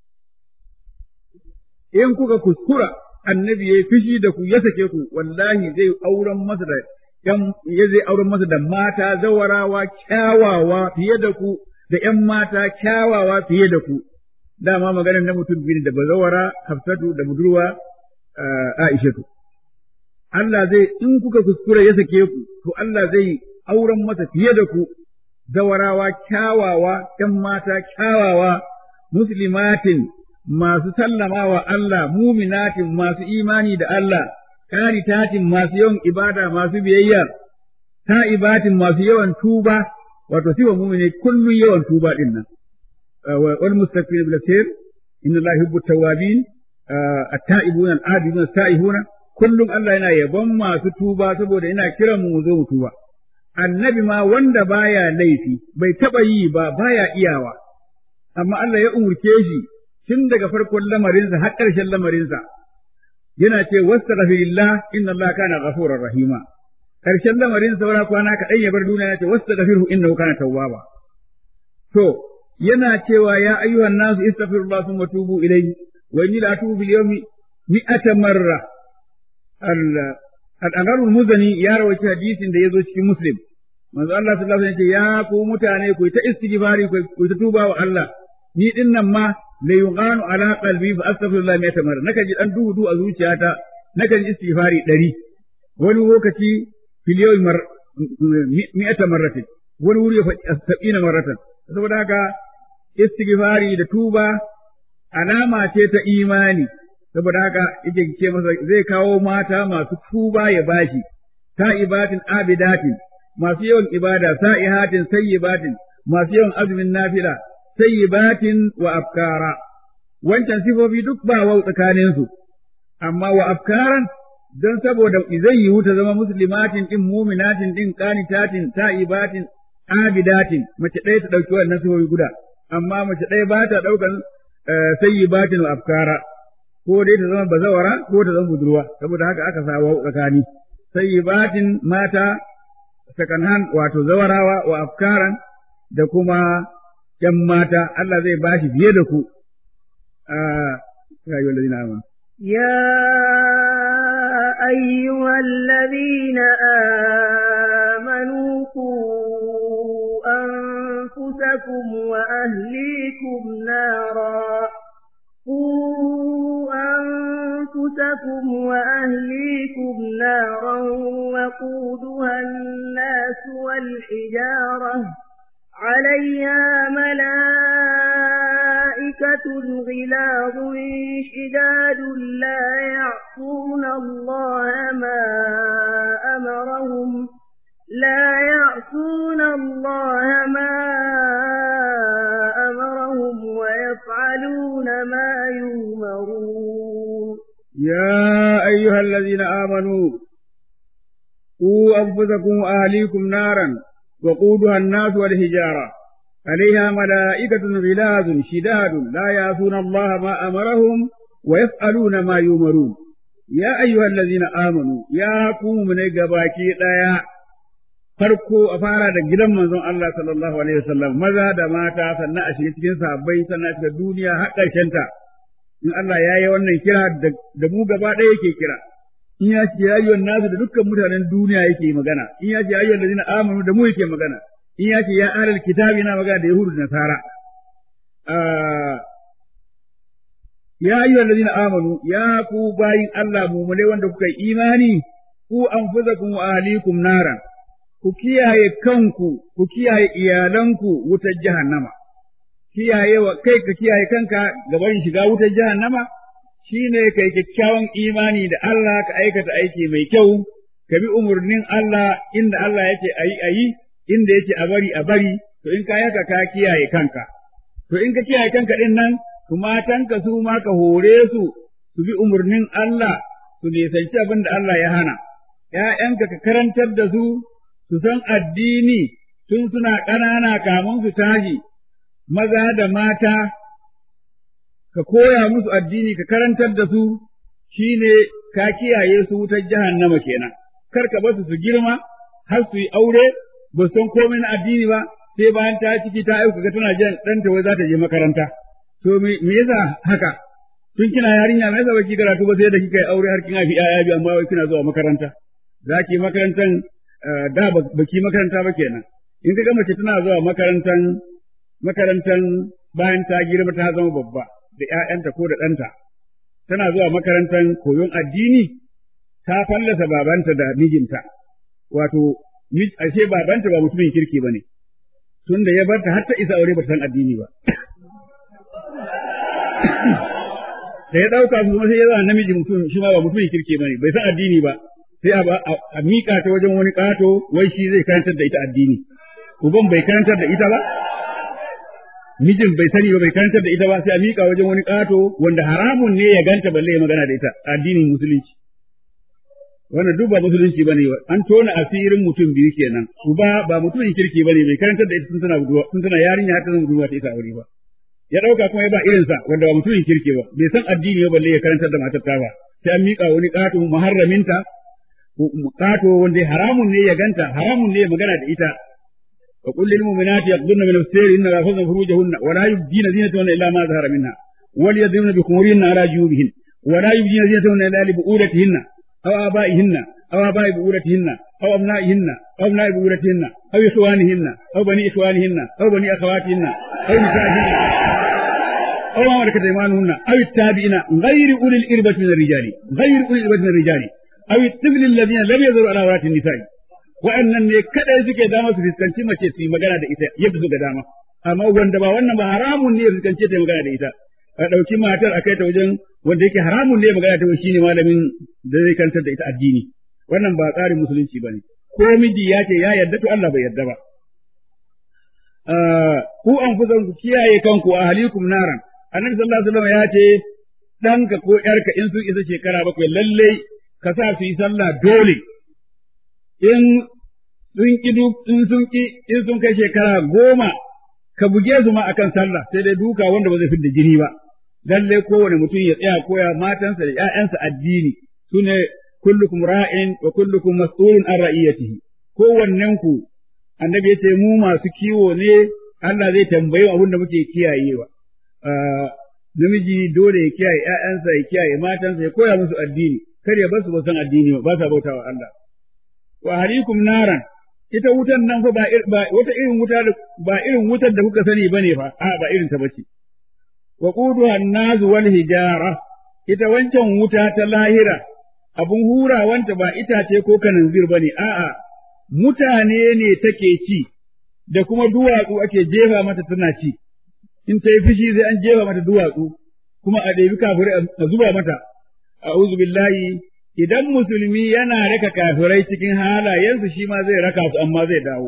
in kuka kuskura annabi ya fishi da ku ya sake ku wallahi zai auren masa da yan ya zai auren masa da mata zawarawa kyawawa fiye da ku da ƴan mata kyawawa fiye da ku dama maganar na mutum biyu da bazawara Hafsatu da budurwa Aishatu Allah zai in kuka kuskura ya sake ku to Allah zai auren masa fiye da ku zawarawa kyawawa ƴan mata kyawawa muslimatin masu sallama wa Allah muminatin masu imani da Allah karitatin masu yawan ibada masu biyayya ta'ibatin masu yawan tuba wato siwa mumine kullun yawan tuba din nan wal mustaghfir bil khair inna Allah yuhibbu tawabin at-ta'ibuna al-abiduna as-sa'ihuna kullum Allah yana yabon masu tuba saboda yana kiran mu zo mu tuba annabi ma wanda baya laifi bai taba yi ba baya iyawa amma Allah ya umurce shi tun daga farkon lamarinsa har ƙarshen lamarinsa yana ce wastaghfirillah inna Allah kana ghafurur rahima ƙarshen lamarin saura kwana kaɗan ya bar duniya ya ce wastaghfirhu innahu kana tawwaba to yana cewa ya ayyuhan nasu istaghfirullah thumma tubu ilayhi wa inni la atubu bil yawmi mi'ata marra al-anarul muzani ya rawaita hadisin da yazo cikin muslim manzo Allah sallallahu alaihi wasallam ya ku mutane ku ta istighfari ku ta tuba wa Allah ni din nan ma la yughanu ala qalbi fa astaghfirullah mi'ata marra naka ji dan duhu du a zuciyata naka ji istighfari ɗari wani lokaci fil yawmi mar mi'ata marratin wani wuri ya faɗi sab'ina marratan saboda haka istighfari da tuba alama ce ta imani saboda haka yake ce masa zai kawo mata masu tuba ya bashi ta'ibatin abidatin masu yawan ibada sa'ihatin sayyibatin masu yawan azumin nafila sayyibatin wa afkara wancan sifofi duk ba wau tsakanin su amma wa afkaran don saboda zai yiwu ta zama muslimatin din muminatin din qanitatin ta'ibatin abidatin mace ɗaya ta ɗauki wannan sifofi guda amma mace ɗaya ba ta ɗaukan sayyibatin wa afkara ko dai ta zama bazawara ko ta zama budurwa saboda haka aka sa wau tsakani sayyibatin mata second hand wato zawarawa wa afkaran da kuma ‘yan mata Allah zai ba shi fiye da ku ya yi wallazina amanu.
يا أيها الذين آمنوا قوا أنفسكم وأهليكم نارا قوا أنفسكم وأهليكم نارا وقودها الناس والحجارة عليها ملائكة غلاظ شداد لا يعصون الله ما أمرهم لا يعصون الله ما أمرهم ويفعلون ما يؤمرون
يا أيها الذين آمنوا قوا أنفسكم وأهليكم نارا وقودها الناس والحجارة عليها ملائكة غلاظ شداد لا يعصون الله ما أمرهم ويفعلون ما يؤمرون يا أيها الذين آمنوا يا قوم من gabaki ɗaya farko a fara da gidan manzon Allah sallallahu alaihi wasallam maza da mata sannan a shiga cikin sahabbai sannan a shiga duniya har ta in Allah ya yi wannan kira da mu gaba ɗaya yake kira in ya ce ya yi nasu da dukkan mutanen duniya yake magana in ya ce ya yi lazina amanu da mu yake magana in ya ce ya alal kitabi na magana da yahudu da nasara ya yi lazina amanu ya ku bayin Allah mumulai wanda kuka yi imani ku anfusakum wa ahlikum naran ku kiyaye kanku ku kiyaye iyalanku wutar jahannama kiyaye wa kai ka kiyaye kanka gaban shiga wutar jahannama shine kai kyakkyawan imani da Allah ka aikata aiki mai kyau ka bi umarnin Allah inda Allah yake ayi ayi inda yake a bari a bari to in ka yaka ka kiyaye kanka to in ka kiyaye kanka din nan to matanka su ma ka hore su su bi umarnin Allah su nisanci abin da Allah ya hana ‘ya'yanka ka karantar da su su san addini tun suna ƙanana kamun su tashi maza da mata ka koya musu addini ka karantar da su shine ka kiyaye su wutar jahannama kenan kar ka basu su girma har su yi aure ba san komai na addini ba sai bayan ta ciki ta aika ga tana jan ɗanta wai za ta je makaranta to me yasa haka tun kina yarinya me yasa baki karatu ba sai da kika yi aure har kin haifi ƴaƴa biyu amma wai kina zuwa makaranta za ki makarantan da baki makaranta ba kenan in ka ga mace tana zuwa makarantan makarantan bayan ta girma ta zama babba da ƴaƴanta ko da ɗanta tana zuwa makarantan koyon addini ta fallasa babanta da mijinta wato ashe babanta ba mutumin kirki bane tunda ya barta har ta isa aure ba san addini ba da ya ɗauka su kuma sai ya zama namiji mutum shi ma ba mutumin kirki bane bai san addini ba sai a miƙa ta wajen wani ƙato wai shi zai karantar da ita addini uban bai karantar da ita ba mijin bai sani ba bai karantar da ita ba sai a miƙa wajen wani ƙato wanda haramun ne ya ganta balle ya magana da ita addinin musulunci wannan duk ba musulunci bane an tona asirin mutum biyu kenan uba ba mutumin kirki bane bai karantar da ita tun tana budurwa tun tana yarinya har ta zama budurwa ta ita aure ba ya dauka kuma ya ba irin sa wanda ba mutumin kirki ba bai san addini ba balle ya karantar da matar ta ba sai an miƙa wani ƙato muharraminta ƙato wanda haramun ne ya ganta haramun ne ya magana da ita وقل للمؤمنات يغضن من أبصارهن ويحفظن فروجهن ولا يبدين زينتهن إلا ما ظهر منها وليضربن بخمورهن على جيوبهن ولا يبدين زينتهن إلا لبؤولتهن أو آبائهن أو آباء بؤولتهن أو أبنائهن أو أبناء بؤولتهن أو إخوانهن أو بني إخوانهن أو بني أخواتهن أو نسائهن أو ما ملكت أيمانهن أو التابعين غير أولي الإربة من الرجال غير أولي الإربة من الرجال أو الطفل الذين لم يظهروا على عورات النساء wa'annan ne kadai suke dama su fuskanci mace su yi magana da ita yadda suka dama amma wanda ba wannan ba haramun ne ya fuskanci ta magana da ita a ɗauki matar a kai ta wajen wanda yake haramun ne magana ta shine malamin da zai kantar da ita addini wannan ba tsarin musulunci bane ko miji ya ce ya yarda to Allah bai yarda ba ku an fusan ku kiyaye kanku a halikum naran annabi sallallahu alaihi wasallam ya ce ɗanka ko ƴarka in sun isa shekara bakwai lalle ka sa su yi sallah dole in sun ki in sun ki in sun kai shekara goma ka buge su ma akan sallah sai dai duka wanda ba zai fidda jini ba lalle kowane mutum ya tsaya koya matansa da ƴaƴansa addini sune kullukum ra'in wa kullukum mas'ulun an ra'iyatihi kowannen ku annabi ya ce mu masu kiwo ne Allah zai tambaye abin da muke kiyayewa namiji dole ya kiyaye ƴaƴansa ya kiyaye matansa ya koya musu addini kar ya basu ba san addini ba sa bautawa Allah wa halikum naran ita wutan nan fa ba wata irin wuta ba irin wutar da kuka sani bane fa a ba irin ta bace wa quduha an-nas wal hijara ita wancan wuta ta lahira abun hurawanta ba itace ko kananzir bane a'a mutane ne take ci da kuma duwatsu ake jefa mata tana ci in ta yi fishi sai an jefa mata duwatsu kuma a ɗebi kafirai a zuba mata a'udhu billahi idan musulmi yana raka kafirai cikin halayensu shi ma zai raka su amma zai dawo.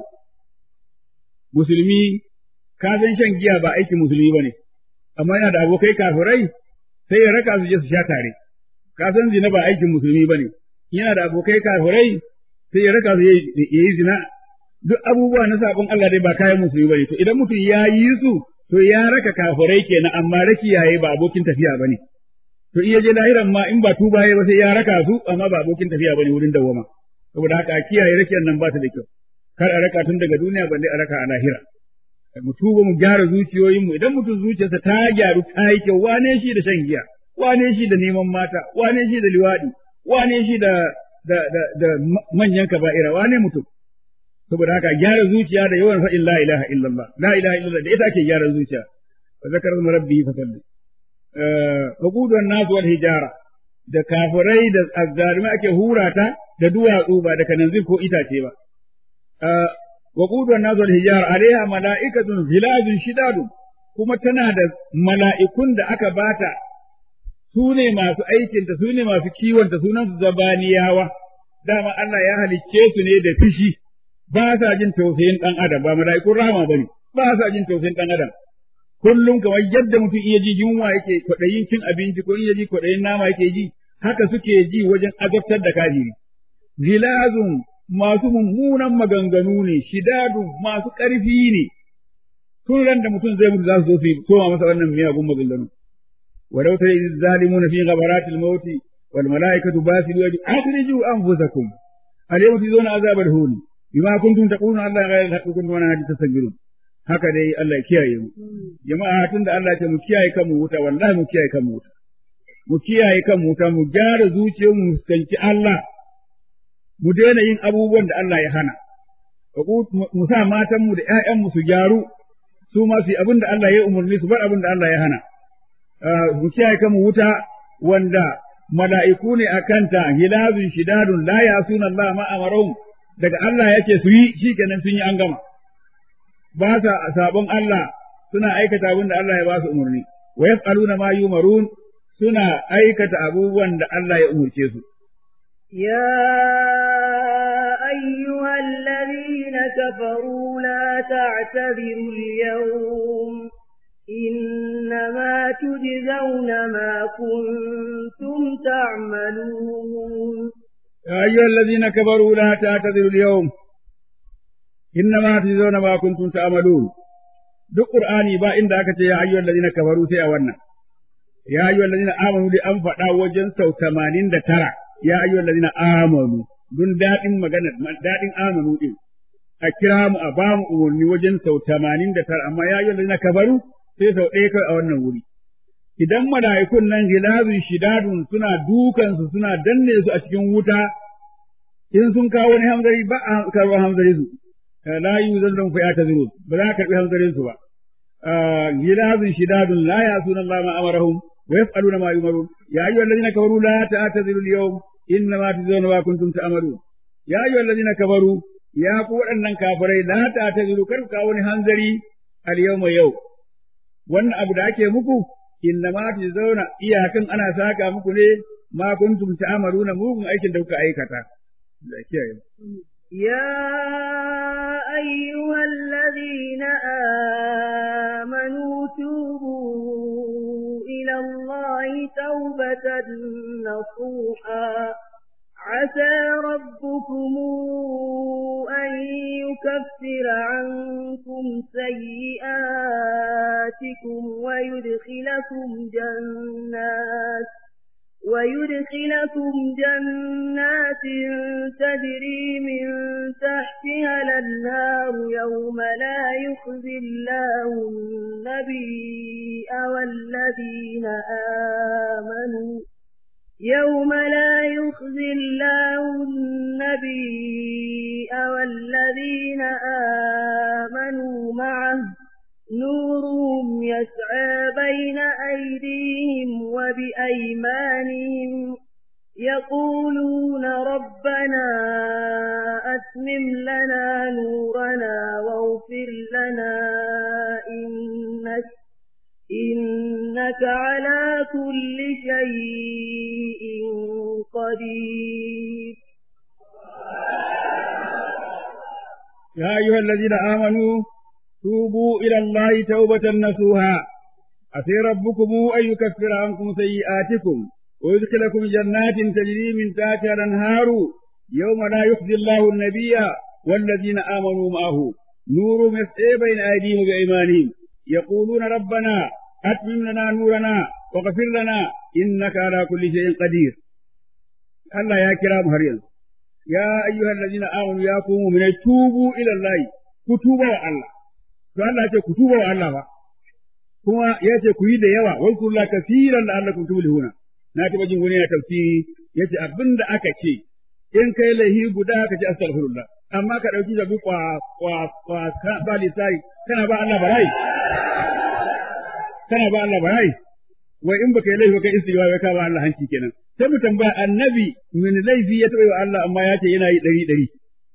Musulmi, ka san shan giya ba aikin musulmi ba ne, amma yana da abokai kafirai sai ya raka su je su sha tare. Ka san zina ba aikin musulmi ba ne, yana da abokai kafirai sai ya raka su ya yi zina. Duk abubuwa na saƙon Allah dai ba kayan musulmi ba ne, to idan mutum ya yi su, to ya raka kafirai kenan amma rakiyaye ba abokin tafiya ba ne. to iya je lahiran ma in ba tuba ba sai ya raka su amma ba abokin tafiya bane wurin dawama saboda haka kiyaye rakiyar nan ba ta da kyau kar a raka tun daga duniya balle a raka a lahira mu tuba mu gyara zuciyoyinmu idan mutum zuciyarsa ta gyaru ta yi kyau wane shi da shan giya wane shi da neman mata wane shi da liwadi wane shi da da da, da manyan kaba'ira wane mutum saboda haka gyara zuciya da yawan fa'in la ilaha illallah la ilaha illallah da ita ake gyara zuciya fa zakara rabbi fa salli waƙudun nasu wal hijara da kafirai da azzalimai ake hura ta da duwatsu ba da kananzir ko itace ba. Waƙudun nasu wal hijara alaiha mala'ikatun zilazun shidadun kuma tana da mala'ikun da aka bata su ne masu aikinta su ne masu kiwonta sunan su zabaniyawa dama Allah ya halicce su ne da fishi ba sa jin tausayin ɗan adam ba mala'ikun rahama bane ba sa jin tausayin ɗan adam kullum kamar yadda mutum iya ji yunwa yake kwaɗayin cin abinci ko iya ji kwaɗayin nama yake ji haka suke ji wajen azabtar da kafiri zilazun masu mummunan maganganu ne shidadun masu ƙarfi ne tun ran da mutum zai mutu za su zo su soma masa wannan miyagun maganganu walau tara iz zalimuna fi ghabaratil maut wal malaikatu basiru yadi akhriju anfusakum al yawma tuzuna azabal hun bima kuntum taquluna Allah ghayra al-haqqi kuntum ana hadith tasbirun haka dai Allah ya kiyaye mu jama'a tunda Allah ya ce mu kiyaye kanmu wuta wallahi mu kiyaye kanmu wuta mu kiyaye kanmu wuta mu gyara zuciyarmu mu fuskanci Allah mu daina yin abubuwan da Allah ya hana mu sa matanmu da ‘ya'yanmu su gyaru su ma su yi abin da Allah ya umarni su bar abin da Allah ya hana mu kiyaye kanmu wuta wanda mala'iku ne a kanta hilazun shidadun la yasuna Allah ma amarahum daga Allah yake su yi shikenan sun yi an gama ba sa sabon Allah suna aikata abin da Allah ya ba su umarni wa yaf'aluna ma yumarun suna aikata abubuwan da Allah ya umurce su
يا أيها الذين كفروا لا تعتذروا اليوم إنما تجزون ما كنتم تعملون
يا أيها الذين كفروا لا تعتذروا اليوم إنما تجزون ما كنتم تعملون duk Qur'ani ba inda aka ce ya ayyuhal ladina kafaru sai a wannan ya ayyuhal ladina amanu da an faɗa wajen sau 89 ya ayyuhal ladina amanu dun dadin magana dadin amanu din a kira mu a ba mu umarni wajen sau 89 amma ya ayyuhal ladina kafaru sai sau ɗaya kai a wannan wuri idan mala'ikun nan gilazun shidadun suna dukansu suna danne su a cikin wuta in sun kawo wani hamzari ba a karɓar hamzari su la yi zan don fiya ta zuru ba za a karɓi hamzarin su ba gilazun shidadun la ya suna Allah ma amarahum wa yaf'aluna ma yumarun ya ayyuhal ladina kafaru la ta'tadiru al-yawm inna ma tujzauna ma kuntum ta'malun ya ayyuhal ladina kafaru ya ku waɗannan kafirai la ta'tadiru kar ku kawo wani hanzari al-yawma yau wannan abu da ake muku inna ma zauna iyakan ana saka muku ne ma kuntum ta'maluna mugun aikin da kuka aikata da kiyaye
يا أيها الذين آمنوا توبوا إلى الله توبة نصوحا عسى ربكم أن يكفر عنكم سيئاتكم ويدخلكم جنات ويدخلكم جنات تجري من تحتها الأنهار يوم لا يخزي الله النبي والذين آمنوا يوم لا يخزي الله النبي والذين آمنوا معه نورهم يسعى بين أيديهم وبأيمانهم يقولون ربنا أتمم لنا نورنا واغفر لنا إنك إنك على كل شيء قدير
يا أيها الذين آمنوا توبوا إلى الله توبة نصوها عسى ربكم أن يكفر عنكم سيئاتكم ويدخلكم جنات تجري من تحتها الأنهار يوم لا يخزي الله النبي والذين آمنوا معه نور يسعى بين أيديهم وبأيمانهم يقولون ربنا أتمم لنا نورنا واغفر لنا إنك على كل شيء قدير الله يا كرام هريان يا أيها الذين آمنوا يا قوم من توبوا إلى الله كتوبوا الله to Allah ce ku tuba wa Allah ba kuma ya ce ku yi da yawa wal kullu kaseeran la'allakum tuflihuna na taba jin wani na tafsiri yace abinda aka ce in kai laihi guda ka ce astaghfirullah amma ka dauki zabi kwa kwa kwa ka ba lisai kana ba Allah barai kana ba Allah barai wai in baka yi laifi baka istighfar ka ba Allah hanci kenan sai mu tambaya annabi min laifi ya taba wa Allah amma ya ce yana yi dari dari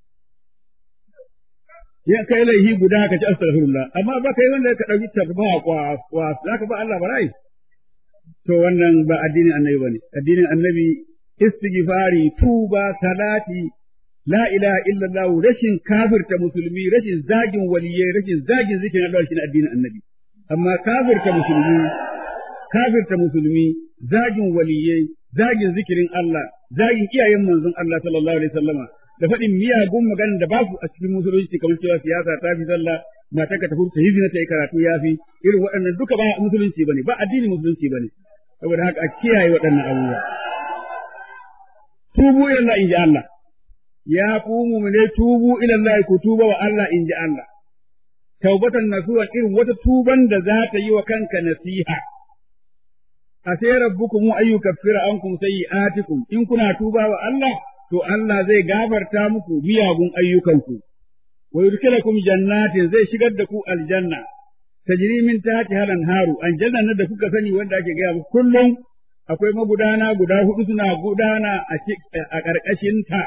ya kai laihi guda ka ci astaghfirullah amma ba kai wanda ka dauki tarba kwa kwa zaka ba Allah barai to wannan ba addinin annabi bane addinin annabi istighfari tuba salati la ilaha illallah rashin kafirta musulmi rashin zagin waliyai rashin zagin zikirin Allah shine addinin annabi amma kafirta musulmi kafirta musulmi zagin waliyai zagin zikirin Allah zagin iyayen manzon Allah sallallahu alaihi wasallama da faɗin miyagun maganar da ba su a cikin musulunci kamar cewa siyasa ta fi sallah mata ka tafi ta hizina ta yi karatu ya fi irin waɗannan duka ba musulunci bane ba addini musulunci bane saboda haka a kiyaye waɗannan abubuwa tubu ila Allah inji Allah ya ku mu'mine tubu ila Allah ku tuba wa Allah in ji Allah taubatan nasuha irin wata tuban da za ta yi wa kanka nasiha a sai rabbukum ayyukaffira ankum sayyi'atikum in kuna tuba wa Allah to Allah zai gafarta muku miyagun ayyukanku wa yudkhilukum jannatin zai shigar da ku aljanna tajri min tahtiha al-anharu aljanna da kuka sani wanda ake gaya muku kullum akwai magudana guda hudu suna gudana a ƙarƙashin ta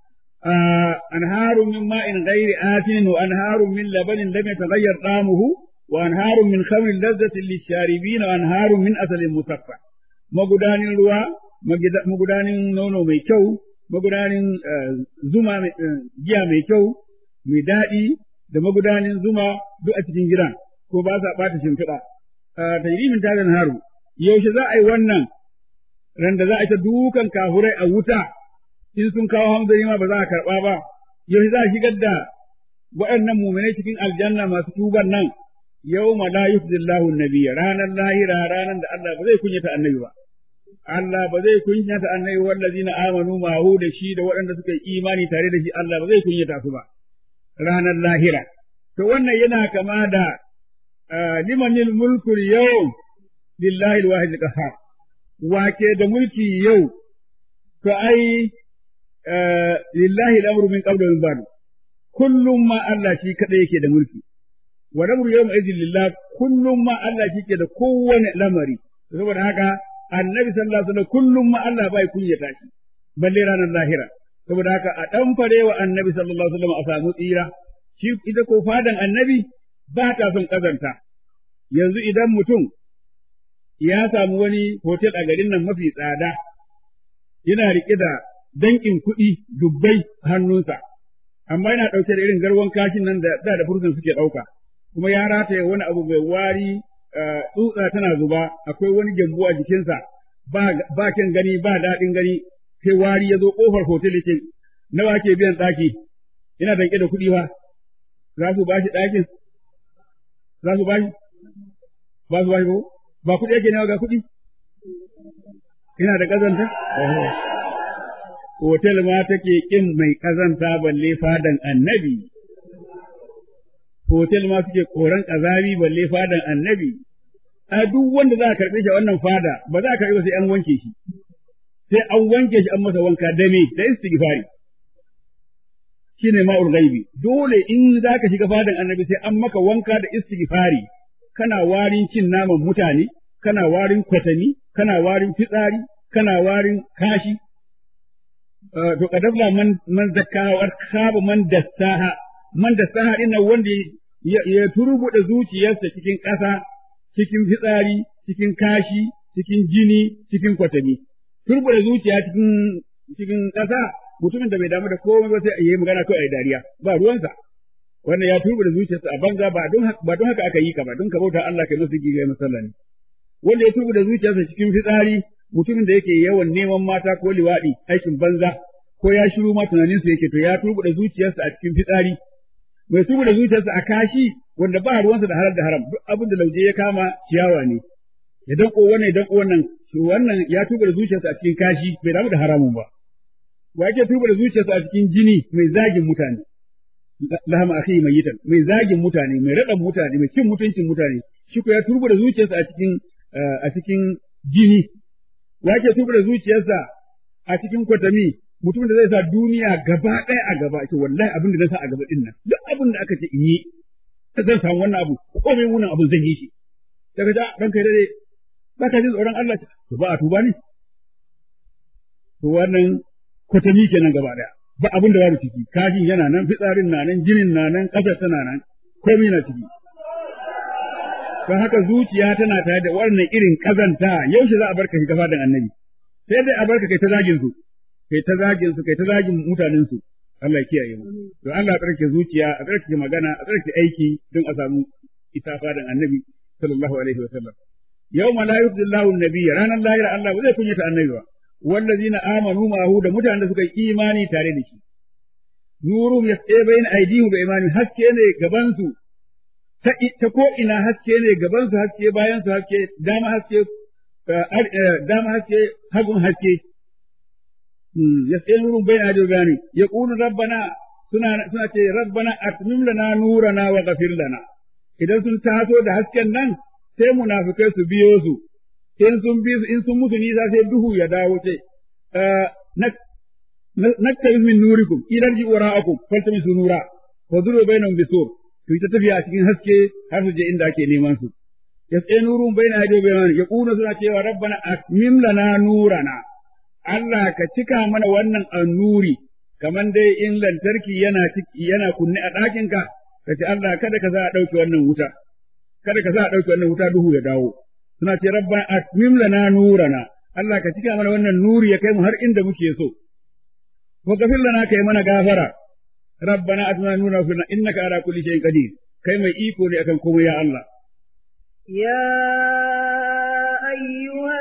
anharun min ma'in ghairi asin wa anharun min labanin lam yataghayyar ta'amuhu wa anharun min khamrin lazzatin lisharibin wa anharun min asalin musaffa magudanin ruwa magudanin nono mai kyau magudanin zuma giya mai kyau mai daɗi da magudanin zuma duk a cikin gidan ko ba sa ɓata shimfiɗa tajrimin tagan haru yaushe za a yi wannan ran da za a ta dukan kafurai a wuta in sun kawo hamzari ma ba za a karɓa ba yaushe za a shigar da waɗannan muminai cikin aljanna masu tuban nan yau ma la yufzillahu nabiyya ranar lahira ranar da Allah ba zai kunyata annabi ba Allah ba zai kunyata annabi wallazina amanu ma'ahu da shi da waɗanda suka yi imani tare da shi Allah ba zai kunyata su ba ranar lahira to wannan yana kama da limanil mulkul yau lillahi alwahid qahhar wake da mulki yau to ai lillahi al'amru min qablu min ba'd kullum ma Allah shi kadai yake da mulki wa lamru yawma idin lillah kullum ma Allah shi ke da kowane lamari saboda haka annabi sallallahu alaihi wasallam kullum ma Allah bai kunyata shi balle ranar lahira saboda haka a dan farewa annabi sallallahu alaihi wasallam a samu tsira shi ita ko fadan annabi ba ta son kazanta yanzu idan mutum ya samu wani hotel a garin nan mafi tsada yana riƙe da dankin kuɗi dubbai hannunsa amma yana ɗauke da irin garwan kashin nan da da da fursun suke ɗauka kuma ya rataye wani abu mai wari tsutsa tana zuba akwai wani gyambo a jikinsa ba ba kyan gani ba daɗin gani sai wari ya zo ƙofar hotel yake nawa ke biyan ɗaki yana danke da kuɗi ba za su ba shi ɗakin za su ba shi ba su ba shi ko ba kuɗi yake nawa ga kuɗi ina da ƙazanta hotel ma take ƙin mai ƙazanta balle fadan annabi hotel ma suke koran ƙazami balle fadan annabi a duk wanda za a karɓe shi a wannan fada ba za a karɓe ba sai an wanke shi sai an wanke shi an masa wanka dame da istighfari shine ma'ul ghaibi dole in za ka shiga fadan annabi sai an maka wanka da istighfari kana warin cin naman mutane kana warin kwatami kana warin fitsari kana warin kashi to kadabla man man zakkaha wa khaba man dassaha man dassaha ina wanda ya turbuda zuciyarsa cikin ƙasa cikin fitsari cikin kashi cikin jini cikin kwatami turbuda zuciya cikin cikin ƙasa mutumin da bai damu da komai ba sai yi magana kawai a dariya ba ruwansa wannan ya turbuda zuciyarsa a banza ba don ba don haka aka yi ka ba don ka bauta Allah kai musu gigai masallani wanda ya turbuda zuciyarsa cikin fitsari mutumin da yake yawan neman mata ko liwaɗi aikin banza ko ya shiru ma tunaninsa yake to ya turbuda zuciyarsa a cikin fitsari mai turbuda zuciyarsa a kashi wanda ba ruwansa da halar da haram duk abin da lauje ya kama ciyawa ne ya danko wannan ya danko wannan to wannan ya turbuda zuciyarsa a cikin kashi bai damu da haramun ba wa yake turbuda zuciyarsa a cikin jini mai zagin mutane lahama akhi mayitan mai zagin mutane mai raɗan mutane mai cin mutuncin mutane shi ko ya turbuda zuciyarsa a cikin a cikin jini wa ke tuba da zuciyarsa a cikin kwatami mutumin da zai sa duniya gaba ɗaya a gaba ce wallahi abin da na sa a gaba din nan duk abin da aka ce in yi zan samu wannan abu komai wannan abin zan yi shi daga ja dan kai dai ba ka jin tsoron Allah to ba a tuba ne to wannan kwatami kenan gaba ɗaya ba abin da babu ciki kashin yana nan fitsarin na nan jinin na nan ƙasar tana nan komai na ciki don haka zuciya tana tare da wannan irin kazanta yaushe za a barka shiga fadan annabi sai dai a barka kai ta zagin su kai ta zagin su kai ta zagin mutanen su Allah ya kiyaye mu to Allah ya tsarki zuciya a tsarki magana a tsarki aiki don a samu ita fadan annabi sallallahu alaihi wa sallam yawma la yufdillahu an-nabiyya ranar lahira Allah ba zai kunyata annabi ba wallazina amanu ma'ahu da mutanen da suka yi imani tare da shi nurum yasqa bayna aydihim bi imani haske ne gaban su ta ko ina haske ne gaban su haske bayan su haske dama haske dama haske hagun haske yas'alun bayna ajrani yaqulu rabbana suna suna ce rabbana atmim lana nurana wa ghafir lana idan sun taso da hasken nan sai munafikai su biyo su in sun bi in sun musu nisa sai duhu ya dawo ce naktabi min nurikum idan ji wara'akum faltamisu nura wa duru bainahum bisur to ita tafiya a cikin haske har su je inda ake neman su yasai nurun baina ajo bayan ya kuna suna cewa rabbana atmim lana nurana Allah ka cika mana wannan annuri kaman dai in lantarki yana yana kunne a ɗakin ka ka ce Allah kada ka za a ɗauke wannan wuta kada ka za a ɗauke wannan wuta duhu ya dawo suna ce rabbana atmim lana nurana Allah ka cika mana wannan nuri ya kai mu har inda muke so wa gafir lana kai mana gafara rabbana atmina nurana fina innaka ala kulli shay'in qadir kai mai iko ne akan komai ya Allah
يا أيها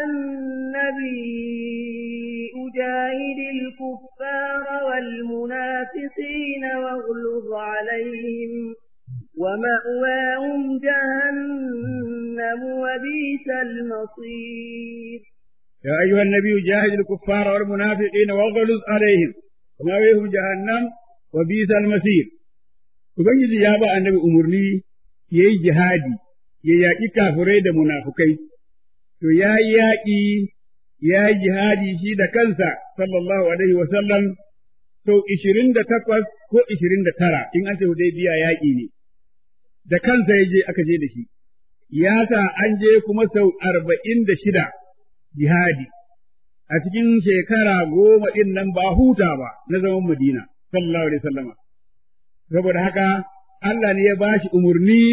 النبي أجاهد الكفار والمنافقين واغلظ عليهم ومأواهم جهنم وبئس المصير
يا أيها النبي جاهد الكفار والمنافقين واغلظ عليهم ومأواهم جهنم وبئس المصير Ubangiji ya ba annabi umarni ya yi jihadi, ya yaƙi kafirai da munafukai, to ya yi yaƙi, ya yi jihadi shi da kansa, sallallahu Alaihi wasallam, sau ishirin da takwas ko ishirin da tara, in an ce biya yaƙi ne, da kansa ya je aka je da shi, ya sa an je kuma sau arba'in da shida jihadi, a cikin shekara goma ɗin nan ba huta ba na zaman Madina, sallallahu Alaihi wasallama. saboda haka Allah ne ya ba shi umarni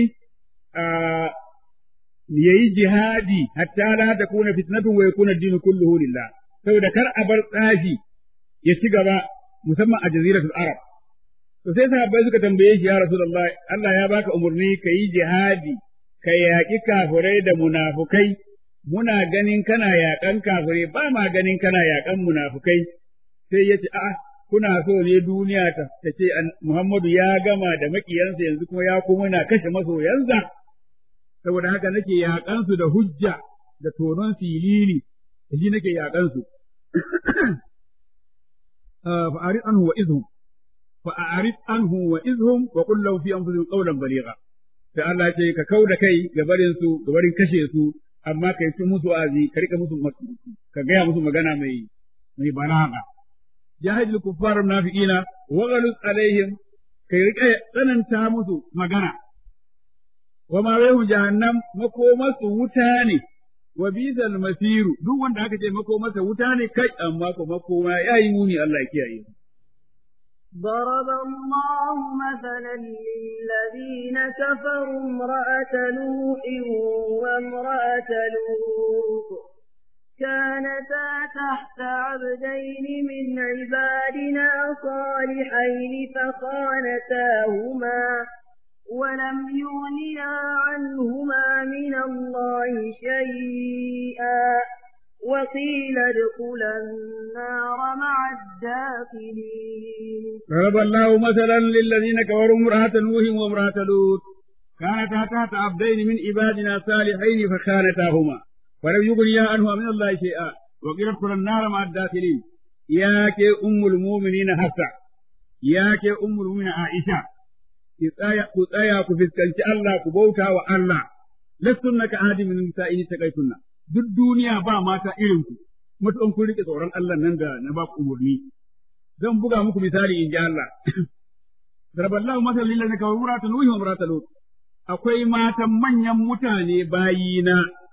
ya yi jihadi hatta la ta kuna fitnatun wa yakuna dinu kulluhu lillah saboda kar a bar tsafi ya ci gaba musamman a jaziratul arab to sai sahabbai suka tambaye shi ya rasulullah Allah ya baka umarni ka yi jihadi ka yaƙi kafirai da munafukai muna ganin kana yaƙan kafirai ba ma ganin kana yaƙan munafukai sai ya ce a'a kuna so ne duniya ta ce Muhammadu ya gama da maƙiyansa yanzu kuma ya kuma na kashe masoyansa, saboda haka nake yaƙansu da hujja da tonon silili, da shi nake yaƙansu. Fa'arid anhu wa izhum, fa'arid anhu wa izhum wa kullau fi anfusihim qawlan baligha. Sai Allah ce ka kau da kai ga barin su, ga barin kashe su, amma kai su musu azi, ka rika musu ka gaya musu magana mai mai balaga. jahil kuffar munafiqina wa ghalus alaihim kai rike tsananta musu magana wa ma wayhu jahannam makomasu wuta ne wa bizal masiru duk wanda aka ce makomarsa wuta ne kai amma ko makoma yayi muni Allah ya kiyaye
ضرب الله مثلا للذين كفروا امرأة نوح وامرأة لوط كانتا تحت عبدين من عبادنا صالحين فخانتاهما ولم يغنيا عنهما من الله شيئا وقيل ادخلا النار مع الداخلين
ضرب الله مثلا للذين كفروا امرأة نوح وامرأة لوط كانتا تحت عبدين من عبادنا صالحين فخانتاهما ولم يغنيا عنهما من الله شيئا وقيل ادخلا النار مع الداخلين يا كي أم المؤمنين حفصة يا كي أم المؤمنين عائشة ku tsaya ku fuskanci Allah ku bauta wa Allah lastunna ka ahadi min nisa'i taqaytunna duk duniya ba mata irin ku mutum kun rike tsoron Allah nan da na ba ku umurni zan buga muku misali in ji Allah Daraballahu masalan lil ladina kafaru imra'atan nuhi wa imra'atan lut akwai matan manyan mutane bayina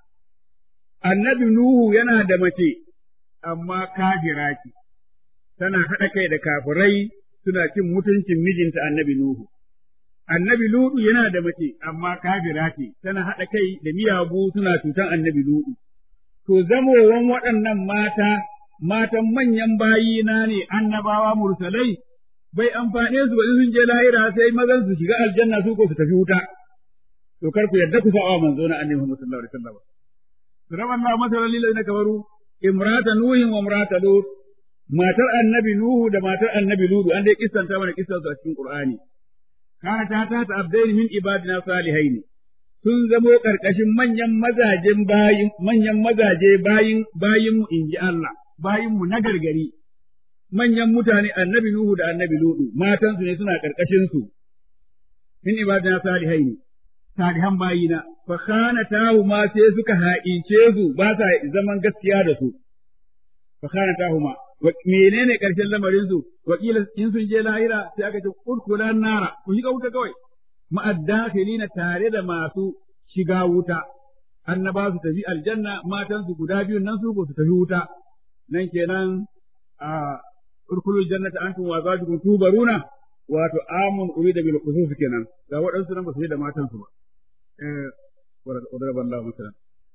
annabi Nuhu yana da mace, amma kafira ce, tana haɗa kai da kafirai suna cin mutuncin mijinta annabi Nuhu. Annabi Ludu yana da mace, amma kafira ce, tana haɗa kai da miyagu suna cutan annabi Ludu. To, zamowan waɗannan mata, matan manyan bayina ne annabawa mursalai, bai amfane su ba in sun je lahira sai mazan su shiga aljanna su ko su tafi wuta. To, kar ku yarda ku sa'a manzo na annabi Muhammad sallallahu alaihi wasallam. ضرب الله مثلا للذين كفروا امرأة نوح وامرأة لوط matar annabi Nuhu da matar annabi Ludu an dai kissanta mana kissan su a cikin Qur'ani kana ta ta abdaini min ibadina salihaini sun zamo karkashin manyan mazajen bayin manyan mazaje bayin bayin mu inji Allah bayin mu na gargari manyan mutane annabi Nuhu da annabi Ludu matansu ne suna karkashin su min ibadina salihaini salihan bayina fa khana tahu ma sai suka haƙince su ba sa zaman gaskiya da su fa khana tahu ma menene karshen lamarin su wakila in sun je lahira sai aka ce udkhulan nara ku shiga wuta kawai ma'addakhilina tare da masu shiga wuta annaba su tafi aljanna matan su guda biyun nan su su tafi wuta nan kenan a urkulu jannata antum wa zajukum tubaruna wato amun urida bil khusus kenan ga waɗansu nan ba su yi da matan su ba eh wadda Allah masalan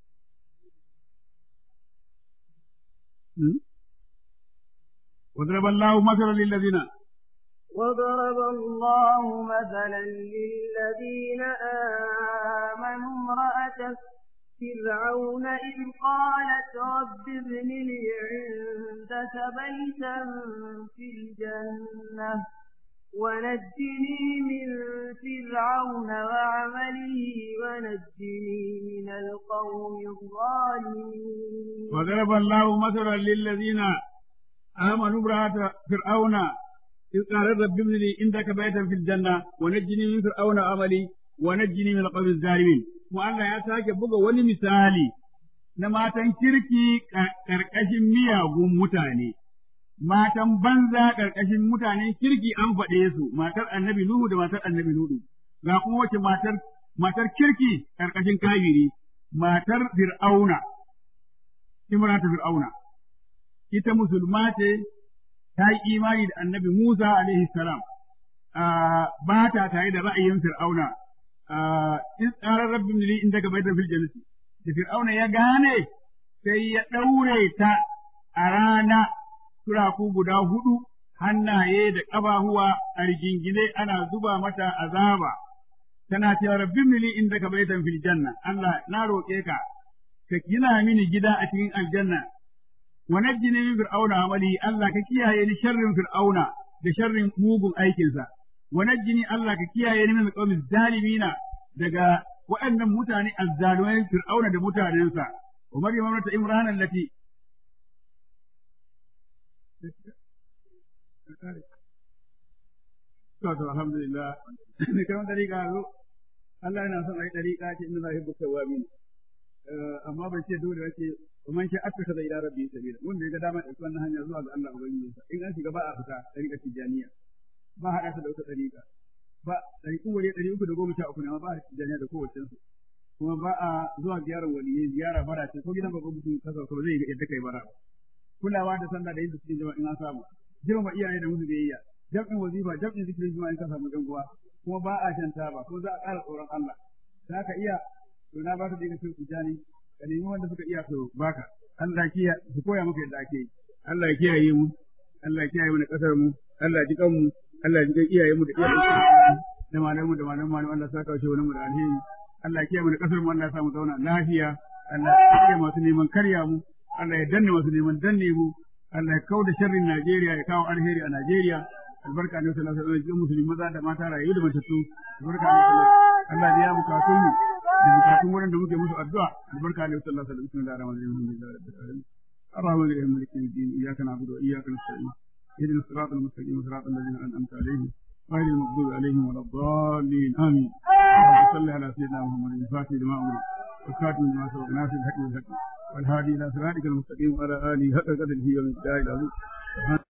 وضرب الله مثلا للذين
وضرب الله مثلا للذين آمنوا امرأة فرعون إذ قالت رب ابن لي عندك بيتا في الجنة ونجني من فرعون وعمله ونجني من القوم الظالمين
وضرب الله مثلا للذين آمنوا امرأة فرعون إذ قال رب ابن لي عندك بيتا في الجنة ونجني من فرعون عملي ونجني من القوم الظالمين وأنا يا ساكي بقى وني مثالي na matan kirki ƙarƙashin miyagun mutane, matan banza ƙarƙashin mutanen kirki an faɗe su, matar annabi Nuhu da matar annabi Nuhu, ga kuma wace matar, matar kirki ƙarƙashin kafiri, matar Fir'auna, Imrata Fir'auna. ita musulma ce ta yi imani da annabi Musa alaihi salam ba ta tare da ra'ayin Fir'auna in tsara rabbin li inda ka baitar fil jannati da Fir'auna ya gane sai ya daure ta a rana turaku guda hudu hannaye da ƙafafuwa a rigingine ana zuba mata azaba tana cewa rabbin li inda ka baitar fil janna Allah na roƙe ka ka gina mini gida a cikin aljanna ونجني من فرعون عملي الله ككيا يعني شر فرعون بشر موغ أيكنسا ونجني الله ككيا يعني من القوم الظالمين دقا وأن متاني الظالمين فرعون دا متانينسا ومريم امرأة إمران التي الحمد لله كمان طريقة Allah yana son a yi ɗariƙa ce inda za a tawabin amma bai ce dole wace kuma shi aka kaza ila rabbi sabila wanda ya ga dama da wannan hanya zuwa ga Allah ubangiji sa in an shiga ba a fita ɗariƙa tijaniya ba haɗa ta da wata ɗariƙa ba ɗariƙu wani ɗari uku da goma sha uku ne amma ba a tijaniya da kowace su kuma ba a zuwa ziyarar waliyai ziyara bara ce ko gidan babban mutum kasa kuma zai yadda kai bara kulawa da sallah da yin cikin jama'a in an samu girma iyaye da musu biyayya jam'in wazifa jam'in zikirin juma'a in ka samu ɗan uwa kuma ba a shan taba ko za a ƙara tsoron Allah za ka iya to na ba ka daga cikin tijani ka nemi wanda suka iya su baka Allah kiya su koya maka yadda ake yi Allah ya kiyaye mu Allah ya kiyaye mu da kasar mu Allah ya ji kanmu Allah ya ji iyaye mu da iyayen da malamu da malamu malamu Allah saka shi wani mu da alheri Allah ya kiyaye mu da kasar mu Allah ya sa mu zauna lafiya Allah ya kiyaye masu neman karya mu Allah ya danne masu neman danne mu Allah ya kauda sharrin Najeriya ya kawo alheri a Najeriya albarka ne sallallahu alaihi wasallam musulmi maza da mata rayu da matattu albarka ne Allah ya biya bukatun mu da bukatun wurin da muke musu addu'a albarka ne sallallahu alaihi wasallam bismillahir rahmanir rahim alhamdulillahi rabbil alamin الرحمن الرحيم مالك يوم الدين اياك نعبد واياك نستعين اهدنا الصراط المستقيم صراط الذين انعمت عليهم غير المغضوب عليهم ولا الضالين امين صل على سيدنا محمد الفاتح لما امر والخاتم لما سبق ناصر الحق بالحق والهادي الى صراطك المستقيم وعلى اله حق قدره ومقداره العظيم